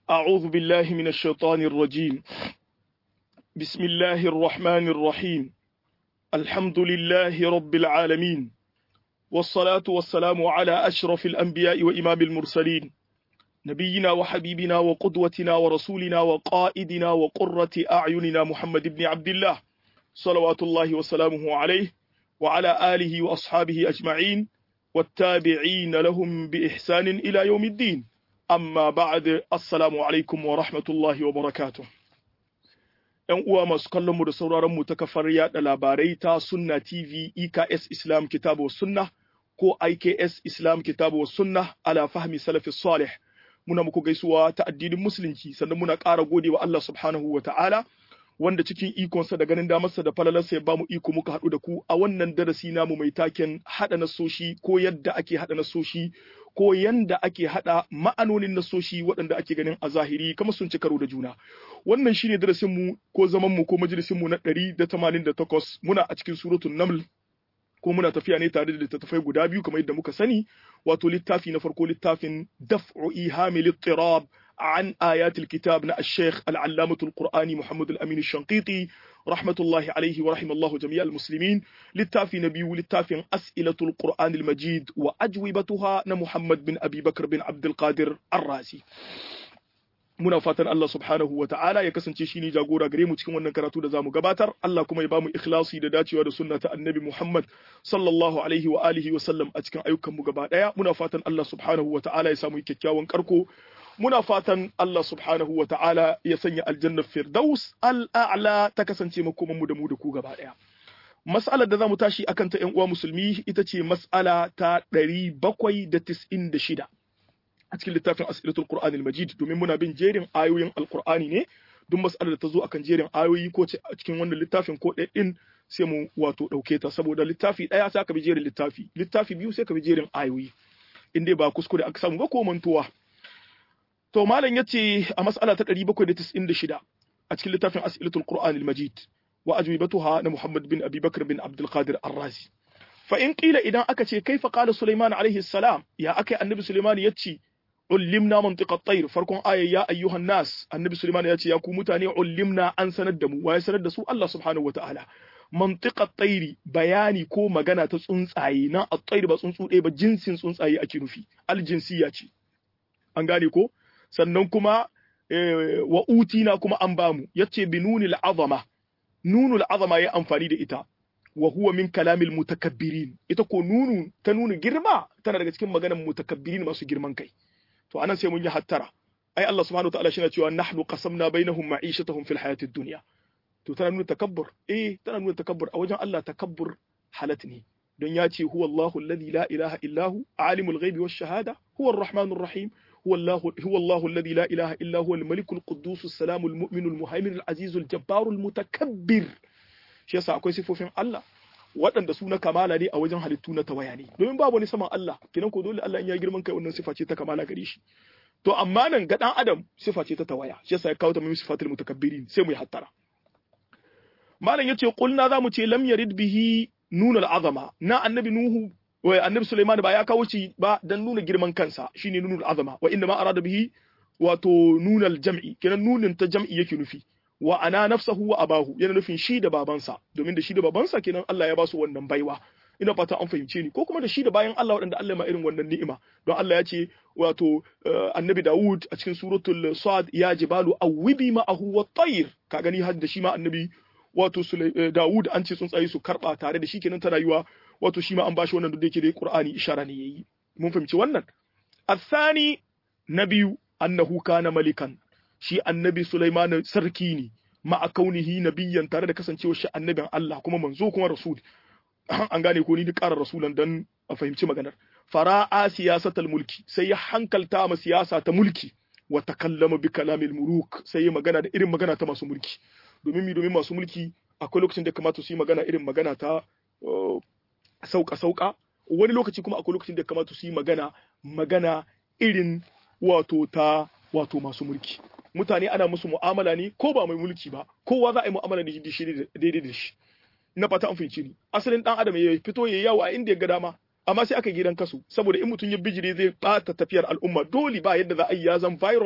أعوذ بالله من الشيطان الرجيم بسم الله الرحمن الرحيم الحمد لله رب العالمين والصلاة والسلام على أشرف الأنبياء وإمام المرسلين نبينا وحبيبنا وقدوتنا ورسولنا وقائدنا وقرة أعيننا محمد بن عبد الله صلوات الله وسلامه عليه وعلى آله وأصحابه أجمعين والتابعين لهم بإحسان إلى يوم الدين amma ba'ad assalamu alaikum wa rahmatullahi wa barakatuh ‘Yan uwa masu kallon mu da sauraron mu ta kafar yada labarai ta Sunna TV EKS Islam Kitabu wa Sunna ko IKS Islam Kitabu wa Sunna ala fahmi salafi salih muna muku gaisuwa ta addinin musulunci sannan muna ƙara gode wa Allah subhanahu wa ta'ala wanda cikin ikonsa da ganin damarsa da falalarsa ya bamu iko muka haɗu da ku a wannan darasi namu mai taken haɗa nasoshi ko yadda ake haɗa nasoshi ko yanda ake hada ma'anonin nasoshi waɗanda ake ganin a zahiri kamar sun ci karo da juna wannan shine darasin mu ko zaman mu ko majalisin mu na 188 muna a cikin suratul naml ko muna tafiya ne tare da littattafai guda biyu kamar yadda muka sani wato littafi na farko littafin daf'u ihamil ittirab عن آيات الكتاب نا الشيخ العلامة القرآني محمد الأمين الشنقيطي رحمة الله عليه ورحم الله جميع المسلمين للتافي نبي للتافي أسئلة القرآن المجيد وأجوبتها محمد بن أبي بكر بن عبد القادر الرازي muna fatan Allah subhanahu wa ta'ala ya kasance shi ne jagora gare mu cikin wannan karatu da zamu gabatar Allah kuma ya bamu ikhlasi da dacewa da sunna ta annabi Muhammad sallallahu alaihi wa alihi wa sallam a cikin ayyukan mu gaba daya muna fatan Allah subhanahu wa ta'ala ya samu kyakkyawan karko muna fatan Allah subhanahu wa ta'ala ya sanya aljannar firdaus al'a'la ta kasance makomanmu da mu da ku gaba ɗaya. Mas'alar da za mu tashi akan ta uwa musulmi ita ce mas'ala ta ɗari bakwai da tis'in da shida a cikin littafin asilatul Qur'anil Majid domin muna bin jerin ayoyin Alƙur'ani ne duk mas'alar da ta zo akan jerin ayoyi ko a cikin wannan littafin ko ɗaya ɗin sai mu wato ɗauke ta saboda littafi ɗaya sai ka bi jerin littafi littafi biyu sai ka bi jerin ayoyi in dai ba kuskure aka samu ba ko mantuwa To malam ya ce a mas'ala ta 796 a cikin littafin As'ilatul Qur'an al-Majid wa ajwibatuha na Muhammad bin Abi Bakr bin Abdul Qadir Ar-Razi. Fa in qila idan aka ce kaifa qala Sulaiman alaihi salam ya akai annabi Sulaiman ya ce ullimna mantiqat tayr farkon aya ya ayyuhan nas annabi Sulaiman ya ce ya ku mutane ullimna an sanar da mu waye sanar da su Allah subhanahu wataala mantiqat tayri bayani ko magana ta tsuntsaye na at-tayr ba tsuntsu ɗaya ba jinsin tsuntsaye ake nufi al-jinsiyya ce an gane ko sannan kuma wa utina kuma an bamu yace bi nunil azama nunul azama ya amfani da ita wa huwa min kalamil mutakabbirin ita ko nunu ta nuna girma tana daga cikin maganar mutakabbirin masu girman kai to anan sai mun yi hattara ai Allah subhanahu wataala shi na cewa nahnu qasamna bainahum ma'ishatahum fil hayatid dunya to tana nuna takabbur eh tana nuna takabbur a wajen Allah takabbur halat ne don ya ce huwa Allahu alladhi la ilaha illahu alimul ghaibi wash shahada huwa ar-rahmanur rahim هو الله هو الله الذي لا اله الا هو الملك القدوس السلام المؤمن المهيمن العزيز الجبار المتكبر shi yasa akwai sifofin Allah waɗanda su na kamala ne a wajen halittu na tawaya ne domin babu wani saman Allah kinan ko dole Allah in ya girman kai wannan sifa ce ta kamala gare shi to amma nan ga dan adam sifa ce ta tawaya shi yasa ya kawo ta min sifatul mutakabbirin sai mu yi hattara malam yace qulna za mu ce lam yarid bihi nunul azama na annabi nuhu wai annabi Sulaiman ba ya kawo shi ba dan nuna girman kansa shine nunul azama wa inna ma arada bihi wato nunal jam'i kenan nunin ta jam'i yake nufi wa ana nafsahu wa abahu yana nufin shi da babansa domin da shi da babansa kenan Allah ya ba su wannan baiwa ina fata an fahimce ni ko kuma da shi da bayan Allah waɗanda Allah ma irin wannan ni'ima don Allah ya ce wato annabi Dawud a cikin suratul Sad ya jibalu awwibi ma'ahu wa tayr ka gani har da shi ma annabi wato Dawud an ce tsuntsaye su karba tare da shi kenan ta rayuwa wato shi ma an bashi wannan da yake da Qur'ani ishara ne yayi mun fahimci wannan athani na biyu annahu kana malikan shi annabi Sulaiman sarki ne ma'a kaunihi nabiyyan tare da kasancewar shi annabin Allah kuma manzo kuma rasul an gane ko ni duk ƙarar rasulan dan a fahimci maganar fara'a siyasatal mulki sai ya hankalta ma siyasa ta mulki wa takallama bi kalamil muluk sai ya magana da irin magana ta masu mulki domin mi domin masu mulki akwai lokacin da kamata su yi magana irin magana ta sauka sauka wani lokaci kuma akwai lokacin da kamata su yi magana magana irin wato ta wato masu mulki mutane ana musu mu'amala ne ko ba mai mulki ba kowa za a yi mu'amala da shi daidai da shi na fata an fahimci ni asalin dan adam ya fito ya yawo a inda ya ga dama amma sai aka gidan kasu saboda in mutum ya bijire zai bata tafiyar al'umma dole ba yadda za a yi ya zan virus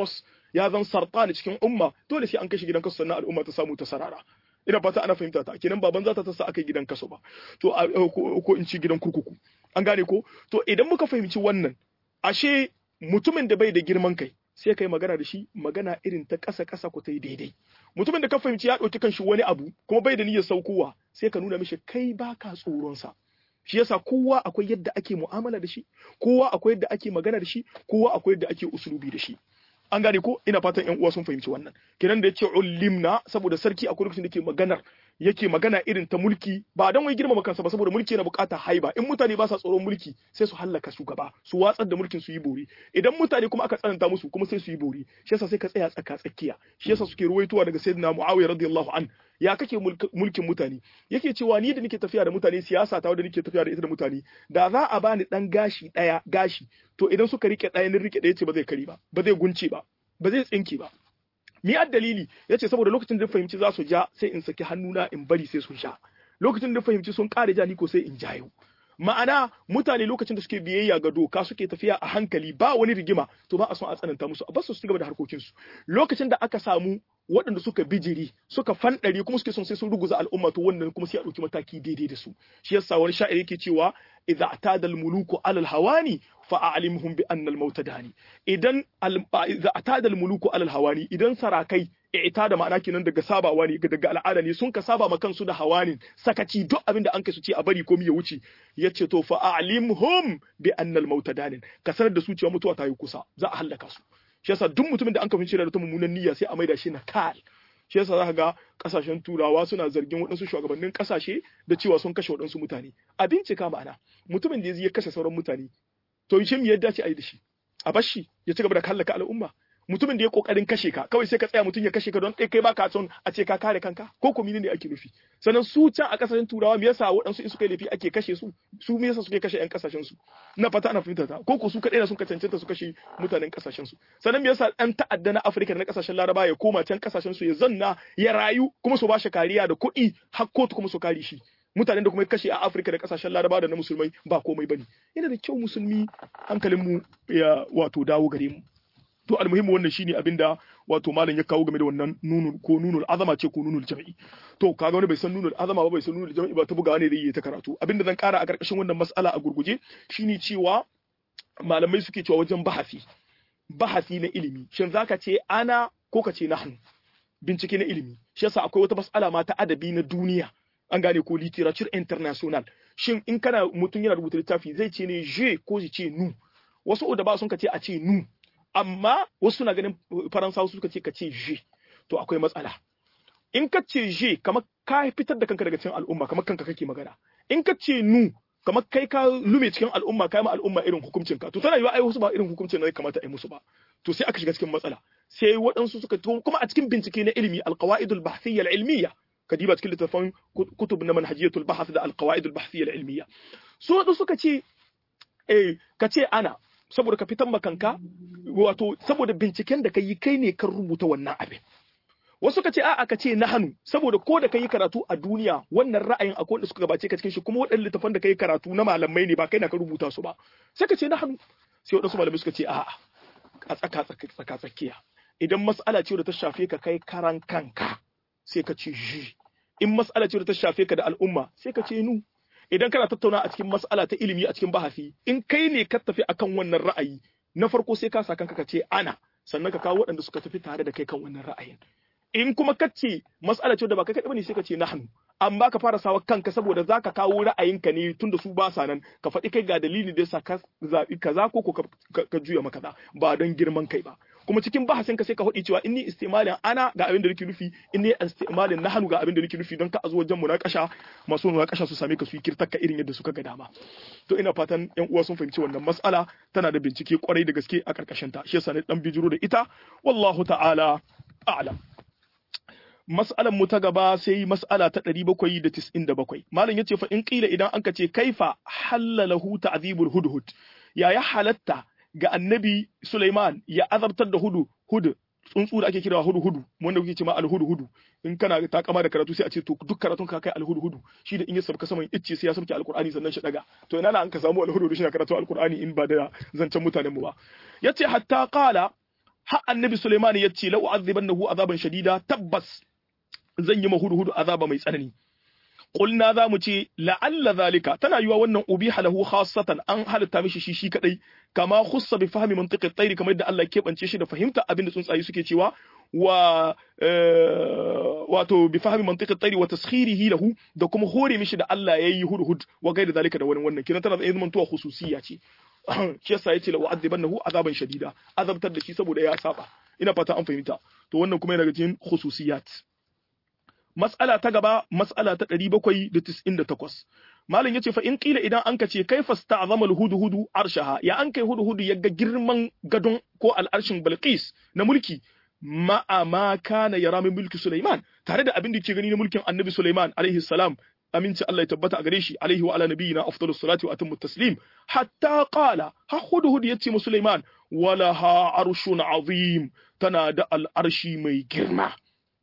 ya zan sartani cikin umma dole sai an kashe gidan kaso sannan al'umma ta samu ta sarara ina fata ana fahimta ta kenan baban zata ta sa aka gidan kaso ba to ko in ci gidan kurkuku an gane ko to idan muka fahimci wannan ashe mutumin da bai da girman kai sai kai magana da shi magana irin ta ƙasa ƙasa ku ta yi daidai mutumin da ka fahimci ya ɗauki kanshi wani abu kuma bai da niyyar saukowa sai ka nuna mishi kai baka tsoron sa shi yasa kowa akwai yadda ake mu'amala da shi kowa akwai yadda ake magana da shi kowa akwai yadda ake usulubi da shi an gane ko ina fatan ƴan uwa sun fahimci wannan kenan da yace ulimna saboda sarki akwai lokacin da ke maganar yake magana irin ta mulki ba dan wai girmama kansa ba saboda mulki yana bukata haiba in mutane ba sa tsoron mulki sai su hallaka shugaba su watsar da mulkin su yi bori idan mutane kuma aka tsananta musu kuma sai su yi bori shi yasa sai ka tsaya tsaka tsakiya shi yasa suke ruwaitowa daga sayyidina muawiya radiyallahu an ya kake mulkin mutane yake cewa ni da nake tafiya da mutane siyasa ta wanda nake tafiya da ita da mutane da za a bani dan gashi daya gashi to idan suka rike daya ni rike daya ce ba zai kari ba ba zai gunce ba ba zai tsinke ba mi ad dalili yace saboda lokacin da fahimci za su ja sai in saki hannuna in bari sai sun sha lokacin da fahimci sun kare ja ni ko sai in jayo ma'ana mutane lokacin da suke biyayya ga doka suke tafiya a hankali ba wani rigima to ba a son a tsananta musu a basu su gaba da harkokinsu lokacin da aka samu waɗanda suka bijiri suka fanɗare kuma suke son sai sun ruguza al'umma to wannan kuma sai a ɗauki mataki daidai da su shi yasa wani sha'ir yake cewa idza atada al-muluku alal hawani fa a'limhum bi anna al-maut dani idan idza atada al-muluku alal hawani idan sarakai ita da ma'ana kenan daga sabawa ne daga al'ada ne sun ka saba ma kansu da hawanin sakaci duk abin da an kai su ce a bari ko ya wuce yace to fa a'limhum bi anna al-maut danin ka sanar da su cewa mutuwa ta yi kusa za a halaka su shi yasa duk mutumin da an kafin da ta mummunan niyya sai a maida shi na kal shi yasa za ka ga kasashen turawa suna zargin waɗansu shugabannin kasashe da cewa sun kashe waɗansu mutane a bincika ma'ana mutumin da ya kashe sauran mutane to shi me ya dace a yi da shi a bar shi ya ci gaba da kallaka al'umma mutumin da ya kokarin kashe ka kawai sai ka tsaya mutum ya kashe ka don kai kai baka son a ce ka kare kanka ko ko ne ake nufi sannan su can a kasashen turawa me yasa waɗansu in suka yi laifi ake kashe su su me yasa suke kashe ƴan kasashen su na fata ana fahimta ta ko ko su kadai na sun ka cancanta su kashe mutanen kasashen su sannan me yasa ɗan ta'adda na Afirka da na kasashen Laraba ya koma can kasashen su ya zanna ya rayu kuma su bashi kariya da kuɗi har kotu kuma su kare shi mutanen da kuma kashe a Afirka da kasashen Laraba da na musulmai ba komai bane yana da kyau musulmi hankalin mu ya wato dawo gare mu to almuhimmi wannan shine abinda wato malam ya kawo game da wannan nunul ko nunul azama ce ko nunul jam'i to kaga wani bai san nunul azama ba bai san nunul jam'i ba ta bugawa ne da yi ta karatu abinda zan kara a karkashin wannan mas'ala a gurguje shine cewa malamai suke cewa wajen bahasi bahasi na ilimi shin zaka ce ana ko ka ce nahnu bincike na ilimi shi yasa akwai wata mas'ala ma ta adabi na duniya an gane ko literature international shin in kana mutum yana rubuta littafi zai ce ne je ko ce nu wasu da ba sun ka ce a ce nu amma wasu suna ganin faransawa suka ce ka ce je to akwai matsala in ka ce je kamar ka fitar da kanka daga cikin al'umma kamar kanka kake magana in ka ce nu kamar kai ka lume cikin al'umma kai ma al'umma irin hukuncin ka to tana yiwa ai wasu ba irin hukuncin da kamata a yi musu ba to sai aka shiga cikin matsala sai waɗansu suka to kuma a cikin bincike na ilimi alqawaidul bahthiyya al-ilmiyya kadiba cikin littafin kutub na manhajiyatul bahth da alqawaidul bahthiyya al-ilmiyya so waɗansu suka ce eh ka ce ana saboda ka fitan makanka wato saboda binciken da ka yi kai ne kan rubuta wannan abin wasu ka ce a'a ka ce na hannu saboda ko da ka yi karatu a duniya wannan ra'ayin akwai wanda suka gabace ka cikin shi kuma waɗannan littafan da ka yi karatu na malamai ne ba kai na ka rubuta su ba sai ka ce na hannu sai waɗansu malamai suka ce a'a a tsaka tsaka tsakiya idan mas'ala ce da ta shafe ka kai karan kanka sai ka ce ji in mas'ala ce da ta shafe ka da al'umma sai ka ce nu idan kana tattauna a cikin mas'ala ta ilimi a cikin bahasi in kai ne ka tafi akan wannan ra'ayi na farko sai ka sa kanka ka ce ana sannan ka kawo waɗanda suka tafi tare da kai kan wannan ra'ayin in kuma ka ce mas'ala ce da ba kai kaɗai bane sai ka ce nahnu amma ka fara sawa kanka saboda za ka kawo ra'ayinka ne tunda su ba sa nan ka faɗi kai ga dalili da yasa ka zaɓi kaza ko ko ka juya maka kaza ba don girman kai ba kuma cikin bahasin ka sai ka faɗi cewa in ni istimalin ana ga abin da nake nufi in ni istimalin nahnu ga abin da nake nufi don ka a zo wajen munakasha masu munakasha su same ka su yi kirtakka irin yadda suka ga dama to ina fatan yan uwa sun fahimci wannan mas'ala tana da bincike kwarai da gaske a karkashin ta shi yasa ne dan bijiro da ita wallahu ta'ala a'lam mas'alan mu ta gaba sai mas'ala ta 797 malam yace fa in qila idan anka ce kaifa halalahu ta'dhibul hudhud ya ya halatta ga annabi Sulaiman ya azabtar da hudu hudu tsuntsu da ake kira hudu hudu wanda kuke ce ma alhudu hudu in kana ta kama da karatu sai a ce to duk karatun ka kai alhudu hudu shi da in ya sabka saman icce sai ya sabke alqur'ani sannan shi daga to ina na an ka samu alhudu hudu shi na karatu alqur'ani in ba da zancen mutanen mu ba yace hatta qala har annabi Sulaiman ya ce la u'adhibannahu azaban shadida tabbas zan yi mahudu azaba mai tsanani qulna za mu ce la'alla zalika tana yiwa wannan ubiha lahu khassatan an halitta mishi shi shi kadai kama khussa bi fahmi mantiqi at kamar yadda Allah ya kebance shi da fahimta abin da tsuntsaye suke cewa wa wato bi fahmi mantiqi at wa taskhirihi lahu da kuma hore mishi da Allah yayi hudhud wa gaida zalika da wani wannan kina tana da zaman tuwa khususiyya ce shi yasa yace la u'adhibannahu azaban shadida azabtar da shi saboda ya saba ina fata an fahimta to wannan kuma yana daga cikin khususiyat mas'ala ta gaba mas'ala ta 798 malam yace fa in qila idan anka ce kaifa sta'zama al-hudhudu arshaha ya an kai hudhudu yaga girman gadon ko al'arshin Bilqis na mulki ma'a ma kana yara min mulki Sulaiman tare da abin da ke gani na mulkin Annabi Sulaiman alaihi salam aminci Allah ya tabbata a gare shi alaihi wa ala nabiyina afdalus salati wa atammu taslim hatta qala ha hudhud yace mu Sulaiman wala ha arshun azim tana da al'arshi mai girma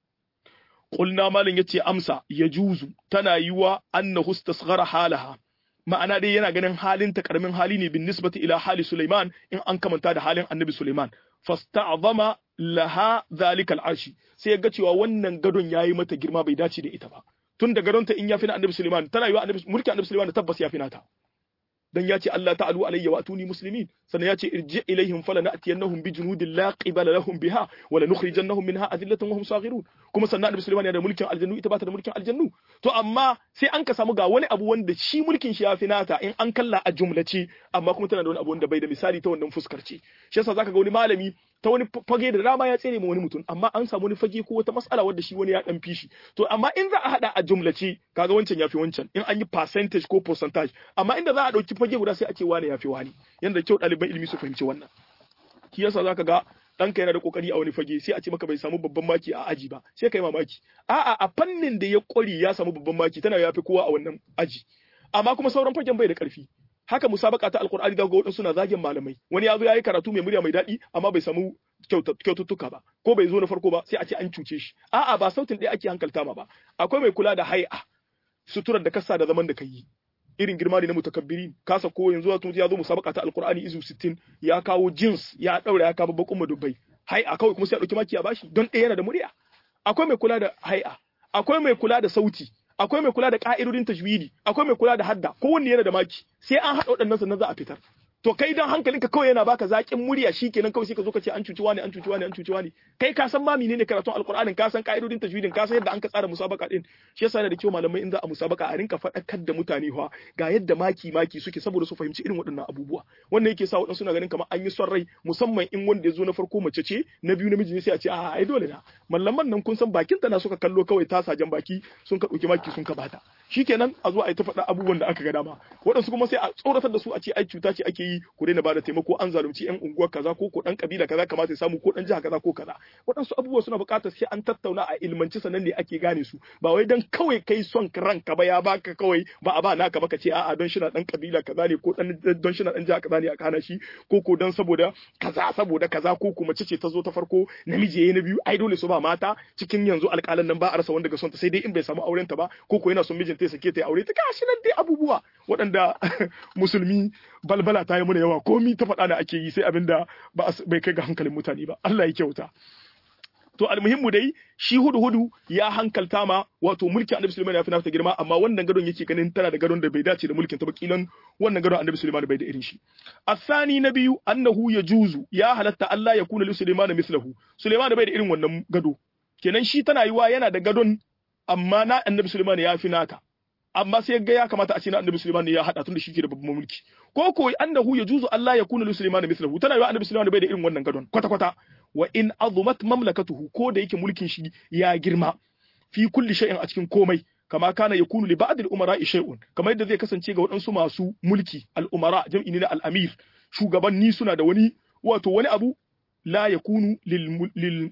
qulna malin yace amsa yajuzu tana yiwa annahu istasghara halaha ma'ana dai yana ganin halin ta karamin hali ne bin nisbati ila hali Sulaiman in an kamanta da halin Annabi Sulaiman fasta'zama laha zalika al'arshi sai ya ga cewa wannan gadon yayi mata girma bai dace da ita ba tun da gadonta in ya fi na annabi Suleiman tana yiwa annabi mulkin annabi Suleiman tabbas ya fi nata dan ya ce Allah ta'alu alayya wa atuni muslimin sannan ya ce irji ilaihim fala na'tiyannahum bi junudin la qibala lahum biha wa lanukhrijannahum minha adillatan wa hum saghirun kuma sannan annabi Suleiman yana da mulkin aljannu ita ba ta da mulkin aljannu to amma sai an ka samu ga wani abu wanda shi mulkin shi ya fi nata in an kalla a jumlace amma kuma tana da wani abu wanda bai da misali ta wannan fuskar ce shi yasa zaka ga wani malami ta wani fage da dama ya tsere ma wani mutum amma an samu wani fage ko wata mas'ala wadda shi wani ya dan fishi to amma in za a hada a jumlace kaga wancan yafi wancan in an yi percentage ko percentage amma inda za a dauki fage guda sai a ce wani yafi wani yanda kyau ɗaliban ilimi su fahimci wannan shi yasa zaka ga ɗanka yana da kokari a wani fage sai a ce maka bai samu babban maki a aji ba sai kai mamaki a'a a fannin da ya kwari ya samu babban maki tana yafi kowa a wannan aji amma kuma sauran fagen bai da karfi haka musabaka ta alkur'ani da ga wadansu na zagin malamai wani ya zo yayi karatu mai murya mai daɗi amma bai samu kyaututtuka ba ko bai zo na farko ba sai a ce an cuce shi a'a ba sautin ɗaya ake hankalta ma ba akwai mai kula da hai'a suturar da kasa da zaman da kai irin girma ne na mutakabbiri kasa ko yanzu wato ya zo musabaka ta alkur'ani izu 60 ya kawo jeans ya daura ya kawo bakun madubbai hai'a kawai kuma sai a dauki maki a bashi don ɗaya yana da murya akwai mai kula da hai'a akwai mai kula da sauti akwai mai kula da ka'idodin tajwidi akwai mai kula da hadda kowanne yana da maki sai an haɗa waɗannan sannan za a fitar to kai dan hankalinka kawai yana baka zaƙin murya shikenan kawai sai ka zo ka ce an cuci wani an cuci wani an cuci wani kai ka san ma menene karatun alqur'anin ka san ka'idodin tajwidin ka san yadda an ka tsara musabaka din shi yasa yana da kyau malamai in za a musabaka a rinka faɗakar da mutane fa ga yadda maki maki suke saboda su fahimci irin waɗannan abubuwa wannan yake sa waɗansu na ganin kamar an yi son rai musamman in wanda ya zo na farko mace ce na biyu namiji ne sai a ce a ai dole na mallaman nan kun san bakin ta na suka kallo kawai ta sajan baki sun ka ɗauki maki sun ka bata shikenan a zo a yi ta faɗa abubuwan da aka ga dama waɗansu kuma sai a tsoratar da su a ce ai cuta ce ake yi ku daina bada taimako an zalunci yan unguwar kaza ko ko dan kabila kaza kamata ya samu ko dan jiha kaza ko kaza waɗansu abubuwa suna buƙatar sai an tattauna a ilmanci sannan ne ake gane su ba wai dan kawai kai son ranka ba ya baka kawai ba a ba naka ba ka ce a'a don shi na dan kabila kaza ne ko dan don shi na dan jiha kaza ne a kana shi ko ko dan saboda kaza saboda kaza ko kuma mace ce ta zo ta farko namiji yayi na biyu ai dole su ba mata cikin yanzu alƙalan nan ba a rasa wanda ga son ta sai dai in bai samu auren ta ba ko ko yana son mijinta ya sake ta ya aure ta gashi nan dai abubuwa waɗanda musulmi balbala ta yi mana yawa komi ta faɗa da ake yi sai abin da bai kai ga hankalin mutane ba Allah ya kyauta to almuhimmu dai shi hudu hudu ya hankalta ma wato mulki annabi Sulaiman ya fi nafta girma amma wannan gadon yake ganin tana da gadon da bai dace da mulkin ta ba kilan wannan gadon annabi Sulaiman bai da irin shi asani na biyu annahu yajuzu ya halatta Allah ya kuna li Sulaiman mislahu Sulaiman bai da irin wannan gado kenan shi tana yiwa yana da gadon amma na annabi Sulaiman ya fi nata amma sai ga ya kamata a ce na annabi Sulaiman ne ya hada tun da shi ke da babban mulki ko ko annahu yajuzu Allah ya kuna li Sulaiman mislahu tana yiwa annabi Sulaiman bai da irin wannan gadon kwata kwata wa in azumat mamlakatuhu ko da yake mulkin shi ya girma fi kulli shay'in a cikin komai kama kana yakunu li ba'd al-umara shay'un kamar yadda zai kasance ga waɗansu masu mulki al-umara jam'i ne na al-amir shugabanni suna da wani wato wani abu la yakunu lil lil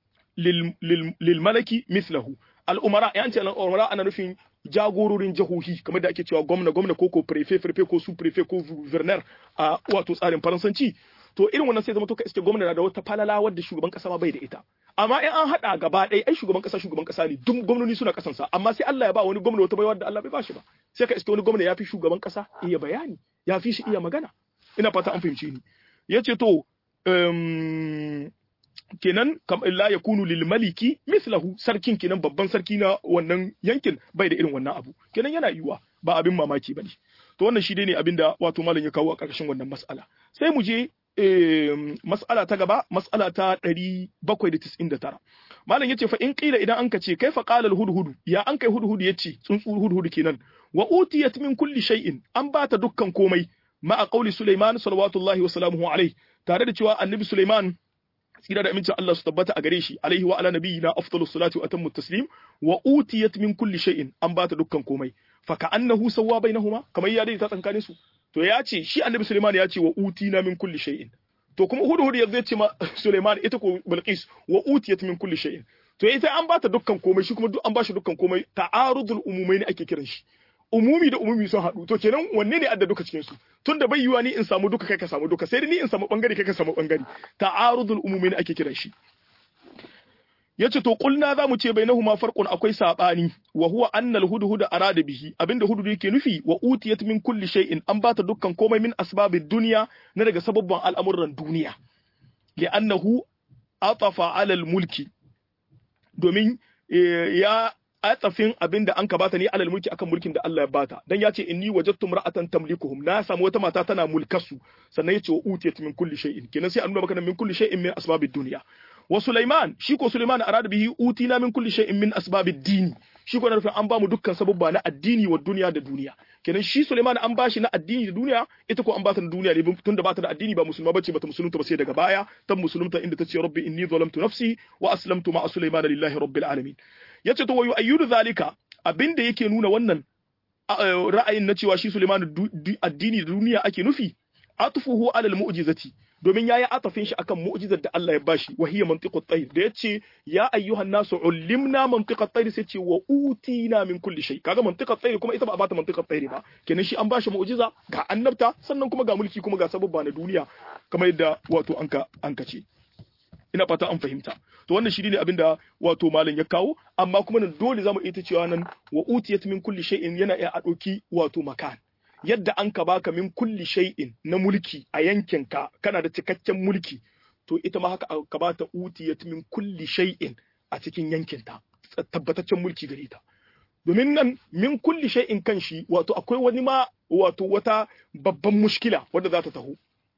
lil lil, lil malaki mithlahu al-umara ya ce al-umara ana nufin jagororin jihohi kamar da ake cewa gwamna gwamna ko ko prefet prefet ko su prefet ko gouverneur a wato tsarin faransanci to irin wannan sai zama to ka iske gwamna da wata falala wadda shugaban kasa ma bai da ita amma in an hada gaba ɗaya ai shugaban kasa shugaban kasa ne duk gwamnoni suna kasan sa amma sai Allah ya ba wani gwamna wata baiwa da Allah bai ba shi ba sai ka iske wani gwamna ya fi shugaban kasa iya bayani ya fi shi iya magana ina fata an fahimci ni yace to um, kenan kam la yakunu lil maliki mithlahu sarkin kenan babban sarki na wannan yankin bai da irin wannan abu kenan yana yiwa ba abin mamaki bane to wannan shi dai ne abinda wato malam ya kawo a ƙarshen wannan mas'ala sai mu je mas'ala ta gaba mas'ala ta 799 malam yace fa in qila idan anka ce kaifa qala al hudhudu ya an kai hudhudu yace tsuntsu hudhudu kenan wa utiyat min kulli shay'in an bata dukkan komai ma'a qauli sulaiman sallallahu wa salamuhu alaihi tare da cewa annabi sulaiman tsira da amincin Allah su tabbata a gare shi alaihi wa ala nabiyina afdalus salati wa atammu taslim wa utiyat min kulli shay'in an bata dukkan komai fa ka'annahu sawwa bainahuma kamar ya daidaita tsakanin su to ya ce shi annabi Sulaiman ya ce wa utina min kulli shay'in to kuma hudu hudu yanzu ya ce ma Sulaiman ita ko Bilqis wa utiyat min kulli shay'in to ita an bata dukkan komai shi kuma duk an bashi dukkan komai ta'arudul umumai ne ake kiran shi umumi da umumi sun haɗu to kenan wanne ne adda duka cikin su tunda bai yiwa ni in samu duka kai ka samu duka sai ni in samu bangare kai ka samu bangare ta'arudul umumi ne ake kiran shi yace to kulna zamu ce bainahuma farqun akwai sabani wa huwa anna al-hudhud arada bihi abinda hudhud yake nufi wa utiyat min kulli shay'in an bata dukkan komai min asbabid dunya na daga sababban al'amuran duniya li'annahu atafa ala al-mulki domin ya atafin abinda an ka bata ne alal mulki akan mulkin da Allah ya bata dan ya ce inni wajadtu mar'atan tamlikuhum na samu wata mata tana mulkasu sannan ya ce wa utiyat min kulli shay'in kenan sai an nuna maka min kulli shay'in min asbabid dunya wa Sulaiman shi ko Sulaiman arada bihi utina min kulli shay'in min asbabid dini shi ko nufin an bamu dukkan sababba na addini wa duniya da duniya kenan shi Sulaiman an bashi na addini da duniya ita ko an bata na duniya ne tunda bata da addini ba musulma bace bata musulunta ba sai daga baya tan musulunta inda tace rabbi inni zalamtu nafsi wa aslamtu ma'a Sulaiman lillahi rabbil alamin yace to wayu ayyudu zalika abinda yake nuna wannan ra'ayin na cewa shi Sulaiman addini da duniya ake nufi atfuhu alal mu'jizati domin yayi atafin shi akan mu'jizar da Allah ya bashi wa hiya mantiqut tayr da yace ya ayyuhan nasu ullimna mantiqat tayr sai ce wa utina min kulli shay kaga mantiqat tayr kuma ita ba a bata mantiqat tayr ba kenan shi an bashi mu'jiza ga annabta sannan kuma ga mulki kuma ga sababba na duniya kamar yadda wato anka anka ce ina fata an fahimta to wannan shi ne abinda wato malam ya kawo amma kuma nan dole zamu iya cewa nan wa utiyat min kulli shay'in yana iya a ɗauki wato makan yadda an ka baka min kulli shay'in na mulki a yankinka kana da cikakken mulki to ita ma haka ka bata utiyat min kulli shay'in a cikin yankinta tabbataccen mulki gare ta domin nan min kulli shay'in kan shi wato akwai wani ma wato wata babban mushkila wadda za ta taho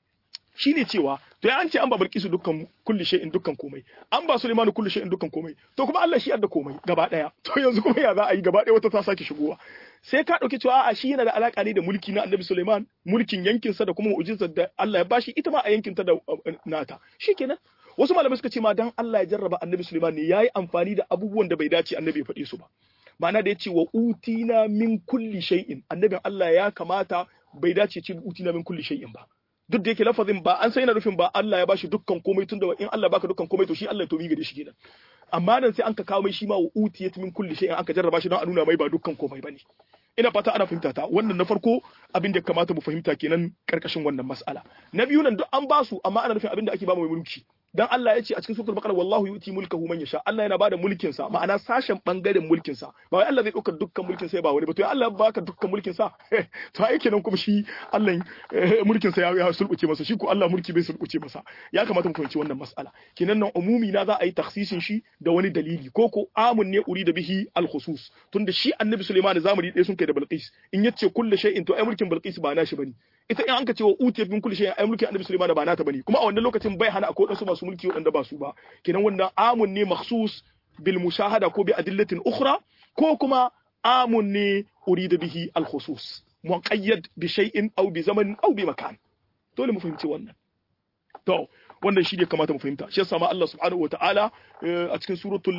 shine cewa to ya an ce an ba Bilkisu dukkan kulli shay'in dukkan komai an ba Sulaiman kulli shay'in dukkan komai to kuma Allah shi yadda komai gaba daya to yanzu kuma ya za a yi gaba daya wata ta sake shigowa sai ka dauki cewa a shi yana da alaka ne da mulki na Annabi Sulaiman mulkin yankin sa da kuma mu'jizar da Allah ya bashi ita ma a yankin ta da nata shikenan wasu malamai suka ce ma dan Allah ya jarraba Annabi Sulaiman ne yayi amfani da abubuwan da bai dace Annabi ya faɗi su ba ma'ana da ya ce wa utina min kulli shay'in annabin Allah ya kamata bai dace ce utina min kulli shay'in ba duk da yake lafazin ba an sai yana nufin ba Allah ya bashi dukkan komai tunda in Allah baka dukkan komai to shi Allah to miga da shi kenan amma nan sai an ka kawo mai shi ma wa utiyat min kulli shay'in aka jarraba shi don a nuna mai ba dukkan komai bane ina fata ana fahimta ta wannan na farko abin da kamata mu fahimta kenan karkashin wannan mas'ala na biyu nan duk an basu amma ana nufin abin da ake ba mai mulki dan Allah ya ce a cikin suratul baqara wallahu yuti mulkahu man yasha Allah yana bada mulkin sa ma'ana sashen bangaren mulkin sa ba wai Allah zai dauka dukkan mulkin sa ba wani ba to Allah ya baka dukkan mulkin sa to ai kenan kuma shi Allah mulkin sa ya sulbuce masa shi ko Allah mulki bai sulbuce masa ya kamata mu fahimci wannan mas'ala kenan nan umumi na za a yi takhsisin shi da wani dalili ko ko amun ne uri da bihi al khusus tunda shi annabi Sulaiman zamani ɗaya sun kai da Bilqis in yace kullu shay'in to ai mulkin Bilqis ba nashi bane ita in an ka ce wa utiyat min kulli shay'in ai mulkin annabi Sulaiman ba nata bane kuma a wannan lokacin bai hana akwai wasu masu mulki waɗanda ba su ba kenan wannan amun ne makhsus bil mushahada ko bi adillatin ukhra ko kuma amun ne urida bihi al khusus muqayyad bi shay'in aw bi zamanin aw bi makan dole mu fahimci wannan to wannan shi ne kamata mu fahimta shi yasa ma Allah subhanahu wataala a cikin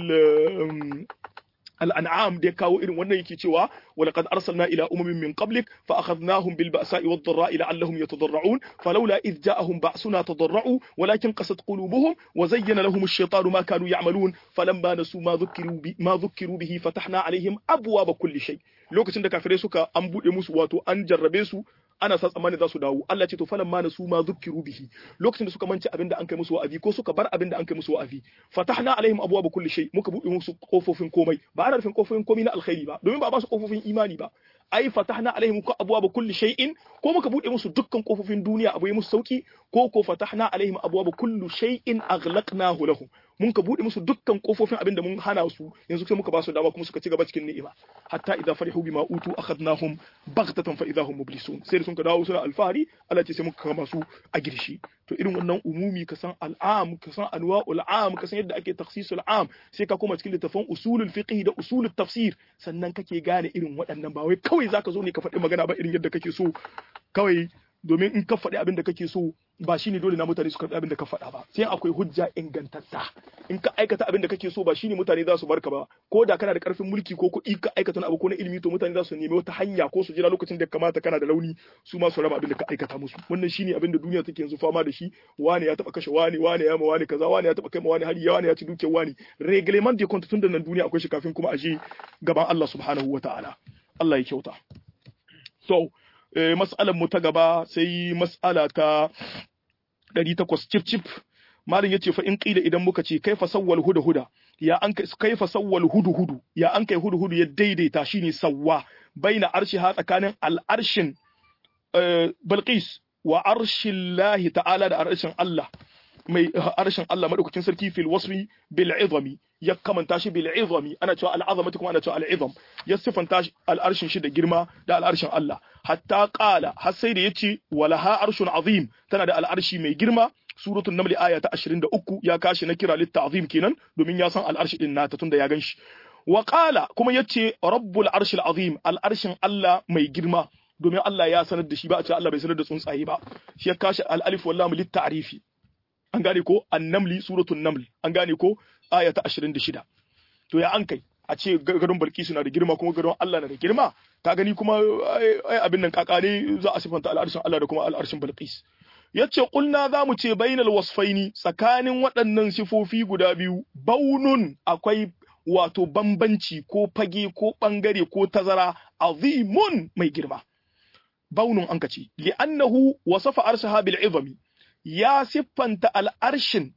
suratul الأنعام دي كاو إرن wannan yake cewa ولقد أرسلنا إلى أمم من قبلك فأخذناهم بالبأساء والضراء لعلهم يتضرعون فلولا إذ جاءهم بأسنا تضرعوا ولكن قست قلوبهم وزين لهم الشيطان ما كانوا يعملون فلما نسوا ما ذكروا ما ذكروا به فتحنا عليهم أبواب كل شيء lokacin da kafirai suka an buɗe musu wato an jarrabe su ana sa tsammanin za su dawo Allah ce to falan ma nasu ma zukkiru bihi lokacin da suka mance abin da an kai musu wa'azi ko suka bar abin da an kai musu wa'azi fatahna alaihim abwaaba kulli shay muka buɗe musu kofofin komai ba ana nufin kofofin komai na alkhairi ba domin ba ba su kofofin imani ba ai fatahna alaihim ka abwaaba kulli shay'in ko muka buɗe musu dukkan kofofin duniya abu yi musu sauki ko ko fatahna alaihim abwaaba kulli shay'in aghlaqnahu lahum mun ka buɗe musu dukkan kofofin abin da mun hana su yanzu sai muka ba su dama kuma suka ci gaba cikin ni'ima hatta idza farihu bima utu akhadnahum baghtatan fa idza hum mublisun sai da sun ka dawo suna alfahari Allah ce sai muka kama su a girshi to irin wannan umumi ka san al'am ka san anwa'ul am ka san yadda ake takhsisul am sai ka koma cikin littafin usulul fiqh da usulul tafsir sannan kake gane irin waɗannan ba wai kawai zaka zo ne ka faɗi magana ba irin yadda kake so kawai domin in ka faɗi abin da kake so ba shine dole na mutane su karɓi abin da ka faɗa ba sai akwai hujja ingantatta in ka aikata abin da kake so ba shine mutane za su barka ba ko da kana da karfin mulki ko kuɗi ka aikata wani abu ko na ilimi to mutane za su nemi wata hanya ko su jira lokacin da kamata kana da rauni su ma su raba abin da ka aikata musu wannan shine abin da duniya take yanzu fama da shi wani ya taba kashe wani wani ya ma wani kaza wani ya taba kai ma wani hari wani ya ci dukiyar wani reglement de compte tun da nan duniya akwai shi kafin kuma a je gaban Allah subhanahu wataala Allah ya kyauta so mas'alar mu ta gaba sai mas'ala ta 800 cif cif malin yace fa in qila idan muka ce kaifa sawwal huda huda ya an kaifa sawwal hudu hudu ya an kai hudu hudu ya daidaita shine sawwa baina arshi ha tsakanin al'arshin Balqis wa arshillahi ta'ala da arshin Allah mai arshin Allah madaukakin sarki fil wasfi bil izami ya kamanta shi bil izami ana cewa al azamati kuma ana cewa al izam ya sifanta al arshin shi da girma da al arshin Allah hatta qala har sai da yace walaha arshun azim tana da al arshi mai girma suratul naml aya ta 23 ya kashi na kira lit ta'zim kenan domin ya san al arshi din nata tunda ya ganshi wa qala kuma yace rabbul arshil azim al arshin Allah mai girma domin Allah ya sanar da shi ba a ce Allah bai sanar da tsuntsaye ba shi ya kashi al alif wal lam lit ta'rifi an gane ko annamli suratul naml an gane ko aya ta 26 to ya an kai a ce garin Balkisu na da girma kuma garin Allah na da girma ka gani kuma ai abin nan kakane za a sifanta al'arshin Allah da kuma al'arshin Balkis yace kulna za mu ce bainal wasfaini tsakanin waɗannan sifofi guda biyu baunun akwai wato bambanci ko fage ko bangare ko tazara azimun mai girma baunun an kace li'annahu wasafa arshaha bil izami ya siffanta al'arshin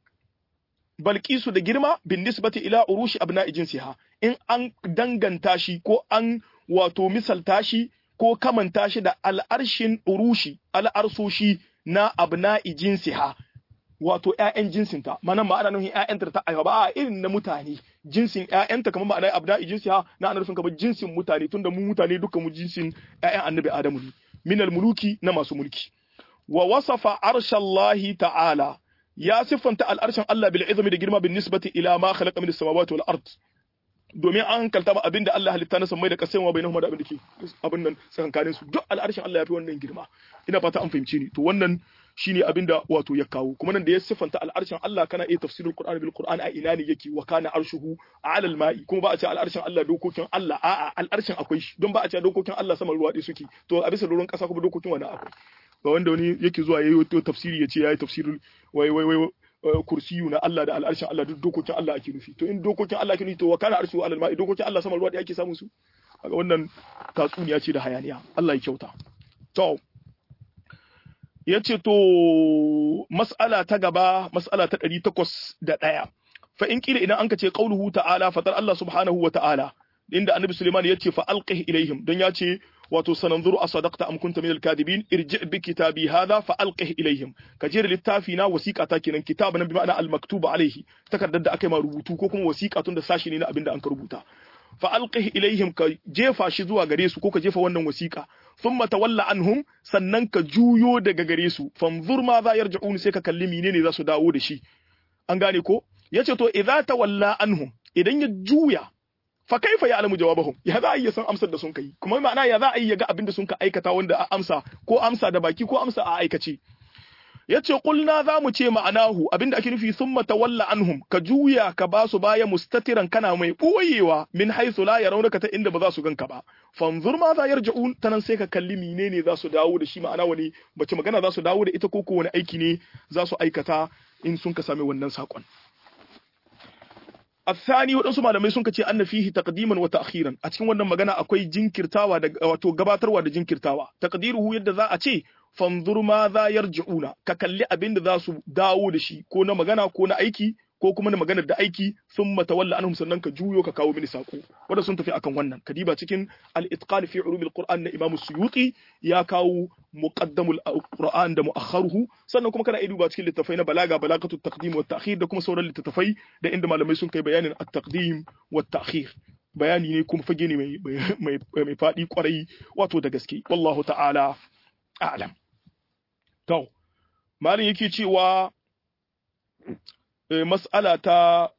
Balkisu da girma bin nisbati ila urushi abna'i jinsiha in an danganta shi ko an wato misalta shi ko kamanta shi da al'arshin urushi al'arsoshi na abna'i jinsiha wato ƴaƴan jinsinta mana ma ana nufin ƴaƴanta ta aiwa ba a irin na mutane jinsin ƴaƴanta kamar ma'ana abna'i jinsiha na ana nufin kamar jinsin mutane tunda mu mutane duka mu jinsin ƴaƴan annabi Adamu ne minal muluki na masu mulki wa wasafa arshallahi ta'ala ya siffanta al'arshin Allah bil izmi da girma bin nisbati ila ma khalaqa min as-samawati wal ard domin an kalta ba abinda Allah halitta na samai da kasai wa bainahuma da abin da ke abin nan tsakankanin su duk al'arshin Allah ya fi wannan girma ina fata an fahimce ni to wannan shine abinda wato ya kawo kuma nan da ya siffanta al'arshin Allah kana iya tafsirul Qur'ani bil Qur'ani a ina ne yake wa kana arshuhu ala al-ma'i kuma ba a ce al'arshin Allah dokokin Allah a'a al'arshin akwai shi don ba a ce dokokin Allah saman ruwa ɗaya suke to a bisa ruwan ƙasa kuma dokokin wani akwai ba wanda wani yake zuwa yayi wata tafsiri yace yayi tafsirul wai wai wai kursiyu na Allah da al'arshin Allah duk dokokin Allah ake nufi to in dokokin Allah ake nufi to wa kana arshu alal ma'i dokokin Allah saman ruwa da ake samun su kaga wannan tatsuniya ce da hayaniya Allah ya kyauta to yace to mas'ala ta gaba mas'ala ta 801 fa in kila idan anka ce qauluhu ta'ala fatar Allah subhanahu wa ta'ala inda annabi Sulaiman yace fa alqih ilaihim dan yace wato sananzuru asadaqta am kunta min al-kadibin irji bi kitabi hadha fa alqih ilaihim kaje littafi na wasiqa ta kenan kitabun bi ma'ana al-maktub alaihi takardar da aka yi ma rubutu ko kuma wasiqa tun da sashi ne na abinda an ka rubuta fa alqih ilaihim ka jefa shi zuwa gare su ko ka jefa wannan wasiqa thumma tawalla anhum sannan ka juyo daga gare su fanzur ma za yarji'un sai ka kalli menene za su dawo da shi an gane ko yace to idza tawalla anhum idan ya juya fa kaifa ya alamu jawabahum ya za a iya san amsar da sun kai kuma ma'ana ya za a iya ga abin da sun ka aikata wanda a amsa ko amsa da baki ko amsa a aikace yace qulna za mu ce ma'anahu abinda ake nufi summa tawalla anhum ka juya ka ba su baya mustatiran kana mai boyewa min haythu la yarawnaka ta inda ba za su ganka ba fanzur ma za yarji'un tanan sai ka kalli menene za su dawo da shi ma'ana wani bace magana za su dawo da ita ko ko wani aiki ne za su aikata in sun ka sami wannan sakon الثاني waɗansu malamai sun kace anna fihi taqdiman wa ta'khiran a cikin wannan magana akwai jinkirtawa da wato gabatarwa da jinkirtawa taqdiruhu yadda za a ce fanzur ma za yarji'una ka kalli abin da za su dawo da shi ko na magana ko na aiki ko kuma na maganar da aiki sun matawalla anhum sannan ka juyo ka kawo mini sako wanda sun tafi akan wannan kadiba cikin al-itqan fi ulumil qur'an na imam suyuti ya kawo muqaddamul qur'an da mu'akharuhu sannan kuma kana duba cikin littafai na balaga balagatu taqdim wa ta'khir da kuma sauran littafai da inda malamai sun kai bayanin at-taqdim wa ta'khir bayani ne kuma fage ne mai mai mai fadi kwarai wato da gaske wallahu ta'ala a'lam to malin yake cewa mas'ala ta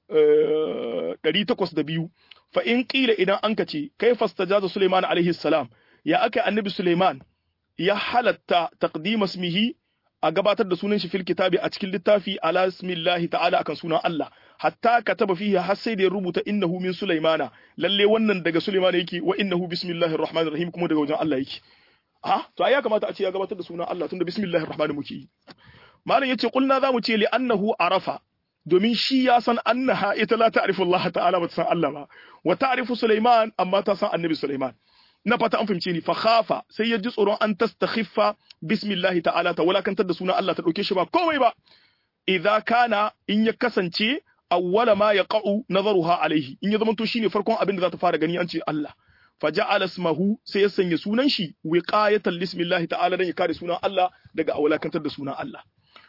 802 fa in qila idan an kace kai fastajaza Sulaiman alaihi salam ya aka annabi Sulaiman ya halatta taqdim ismihi a gabatar da sunan shi fil kitabi a cikin littafi ala ismillahi ta'ala akan sunan Allah hatta kataba fihi har sai da ya rubuta innahu min Sulaimana lalle wannan daga Sulaiman yake wa innahu bismillahir rahmanir rahim kuma daga wajen Allah yake ha to ai ya kamata a ce ya gabatar da sunan Allah tunda bismillahir rahmanir muke yi malam yace kulna zamu ce li annahu arafa domin shi ya san annaha ita la ta'rifu Allah ta'ala ba ta san Allah ba wa ta'rifu Sulaiman amma ta san annabi Sulaiman na fata an fahimce ni fa khafa sai ya ji tsoron an tastakhiffa bismillahi ta'ala ta walakantar da sunan Allah ta dauke shi ba komai ba idza kana in ya kasance awwala ma yaqa'u nazaruha alaihi in ya zamanto shine farkon abin da za ta fara gani an ce Allah faja'ala ismahu sai ya sanya sunan shi wiqayatan lismillahi ta'ala dan ya kare sunan Allah daga awalakantar da sunan Allah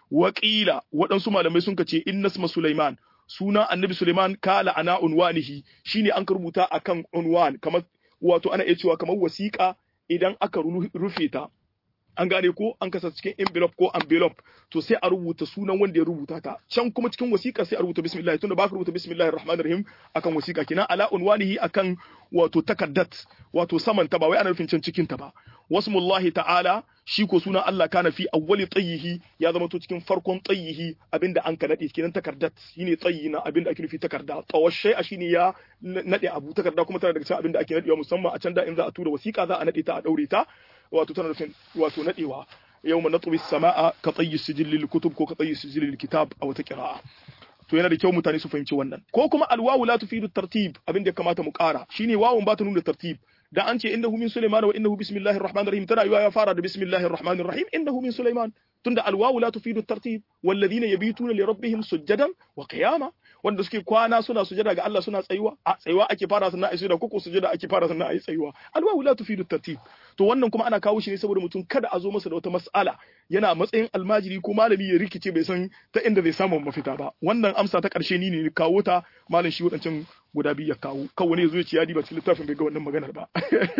waƙila waɗansu malamai sun kace inna isma Sulaiman sunan annabi Sulaiman kala ana unwanihi shine an rubuta akan unwan kamar wato ana iya cewa kamar wasiƙa idan aka rufe ta an gane ko an kasa cikin envelope ko envelope to sai a rubuta sunan wanda ya rubuta ta can kuma cikin wasiƙa sai a rubuta bismillah tunda ba ka rubuta bismillahir rahmanir rahim akan wasiƙa kina ala unwanihi akan wato takaddat wato saman ta ba wai ana nufin can cikin ta ba wasmullahi ta'ala shi ko sunan Allah kana fi awwali tayyihi ya zama to cikin farkon tayyihi abinda an ka nade kenan takardat shine tayyi na abinda ake nufi takarda tawashai a shine ya nade abu takarda kuma tana daga cikin abinda ake nadewa musamman a can da in za a tura wasiƙa za a nade ta a daure ta wato tana nufin wato nadewa yawma natwi as-samaa ka tayyi sijil lil kutub ko ka tayyi sijil lil kitab a wata qira'a to yana da kyau mutane su fahimci wannan ko kuma alwawu la tufidu tartib abin da ya kamata mu ƙara shine wawun ba ta nuna tartib da an ce innahu min sulaiman wa innahu bismillahir rahmanir rahim tana yiwa ya fara da bismillahir rahmanir rahim innahu min sulaiman tunda alwawu la tufidu tartib walladhina yabituna li rabbihim sujadan wa qiyama wanda suke kwana suna sujada ga Allah suna tsayuwa a tsayuwa ake fara sannan ayi sujada koko sujada ake fara sannan ayi tsayuwa alwawu la tufidu tartib to wannan kuma ana kawo shi ne saboda mutum kada a zo masa da wata mas'ala yana matsayin almajiri ko malami ya rikice bai san ta inda zai samu mafita ba wannan amsa ta karshe ni ne kawo ta malam shi wadancan guda biyu ya kawo kawai ne zo ya ci ya diba cikin littafin bai ga wannan maganar ba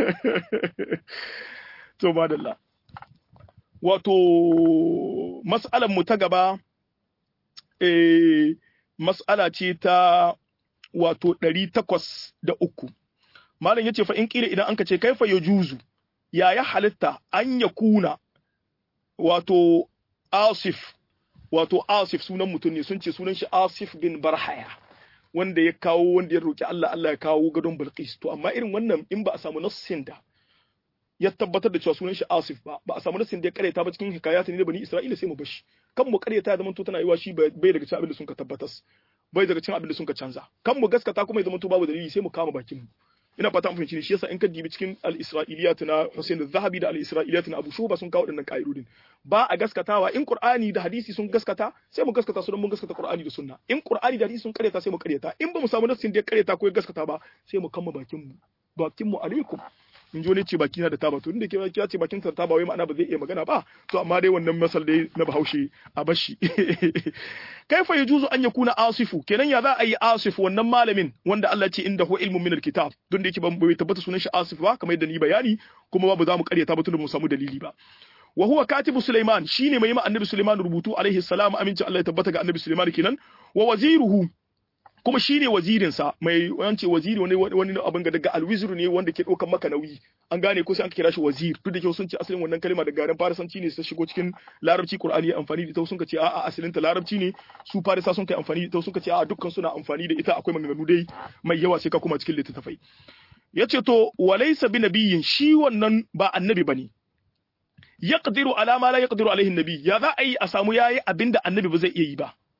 to madalla wato mas'alar mu ta gaba eh mas'ala ce ta wato ɗari takwas da uku malam ya ce fa in ƙila idan an ka ce kaifa ya juzu ya ya halitta an ya kuna wato asif wato asif sunan mutum ne sun ce sunan shi asif bin barhaya wanda ya kawo wanda ya roki Allah Allah ya kawo gadon Bilqis to amma irin wannan in ba a samu nassin da ya tabbatar da cewa sunan shi Asif ba ba a samu nassin da ya kareta ba cikin hikayat ne da bani Isra'ila sai mu bashi kan mu kareta ya zama to tana yiwa shi bai daga cikin abin da sun ka tabbatas bai daga cikin abin da sun ka canza kan mu gaskata kuma ya zama to babu dalili sai mu kama bakin mu ina fata mun fahimci ne shi yasa in ka dibi cikin al-Isra'iliyat na Hussein al-Zahabi da al-Isra'iliyat na Abu Shuba sun kawo dinnan ka'idodin ba a gaskatawa in Qur'ani da hadisi sun gaskata sai mu gaskata su don mun gaskata Qur'ani da Sunna in Qur'ani da hadisi sun karyata sai mu karyata in ba mu samu nassin da ya karyata ko ya gaskata ba sai mu kama bakin mu bakin mu alaikum in ji wani ce baki na da taba to inda ke ya ce bakin sa taba wai ma'ana ba zai iya magana ba to amma dai wannan masal dai na Bahaushe a bashi kaifa yajuzu an yakuna asifu kenan ya za a yi asif wannan malamin wanda Allah ce inda hu ilmun min alkitab don da yake ban bai tabbata sunan shi asif ba kamar yadda ni bayani kuma babu za mu karyata ba tunda mu samu dalili ba wa huwa katibu Sulaiman shine mai ma annabi Sulaiman rubutu alaihi salam aminci Allah ya tabbata ga annabi Sulaiman kenan wa waziruhu kuma shine wazirin sa mai wance waziri wani wani abin ga daga alwizru ne wanda ke daukan maka nauyi an gane ko sai an kira shi wazir duk da ke sun ce asalin wannan kalma daga garin farisanci ne sai shigo cikin larabci qur'ani ya amfani da ita sun ce a'a asalin ta larabci ne su farisa sun kai amfani da ita sun ce a'a dukkan suna amfani da ita akwai maganganu dai mai yawa sai ka kuma cikin littattafai yace to walaysa bi nabiyyin shi wannan ba annabi bane yaqdiru ala ma la yaqdiru alaihi nabi ya za a yi a samu yayi abinda annabi ba zai iya yi ba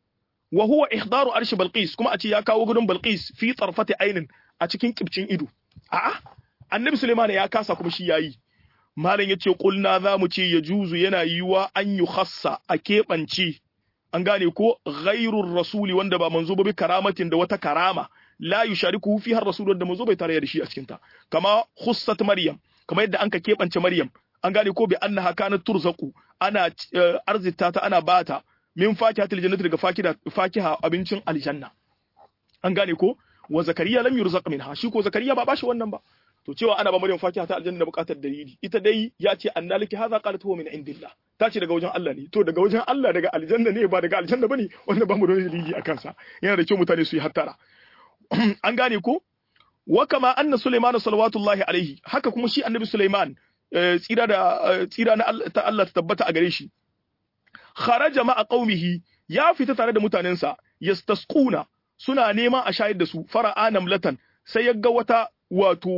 wa huwa ihdaru arshi balqis kuma a ce ya kawo gudun balqis fi tarfati ainin a cikin kibcin ido a'a annabi Sulaiman ya kasa kuma shi yayi malam yace kulna za mu ce ya juzu yana yiwa an yi khassa a keɓance an gane ko ghairur rasuli wanda ba manzo ba bi karamatin da wata karama la yushariku fi har rasul wanda manzo bai tare da shi a cikin ta kama khussat maryam kama yadda anka keɓance maryam an gane ko bi annaha kanat turzaqu ana arzita ta ana bata min fakihatil jannati daga fakida fakiha abincin aljanna an gane ko wa zakariya lam yurzaq minha shi ko zakariya ba bashi wannan ba to cewa ana ba maryam fakiha ta aljanna da bukatar dalili ita dai ya ce annaliki hadha qalat huwa min indillah ta ce daga wajen Allah ne to daga wajen Allah daga aljanna ne ba daga aljanna bane wanda ba mu da dalili akan sa yana da kyau mutane su yi hattara an gane ko wa kama anna sulaiman salawatullahi alaihi haka kuma shi annabi sulaiman tsira da tsira na ta Allah ta tabbata a gare shi kharaja ma'a qaumihi ya fita tare da mutanensa yastasquna suna neman a shayar da su fara'a namlatan sai ya ga wata wato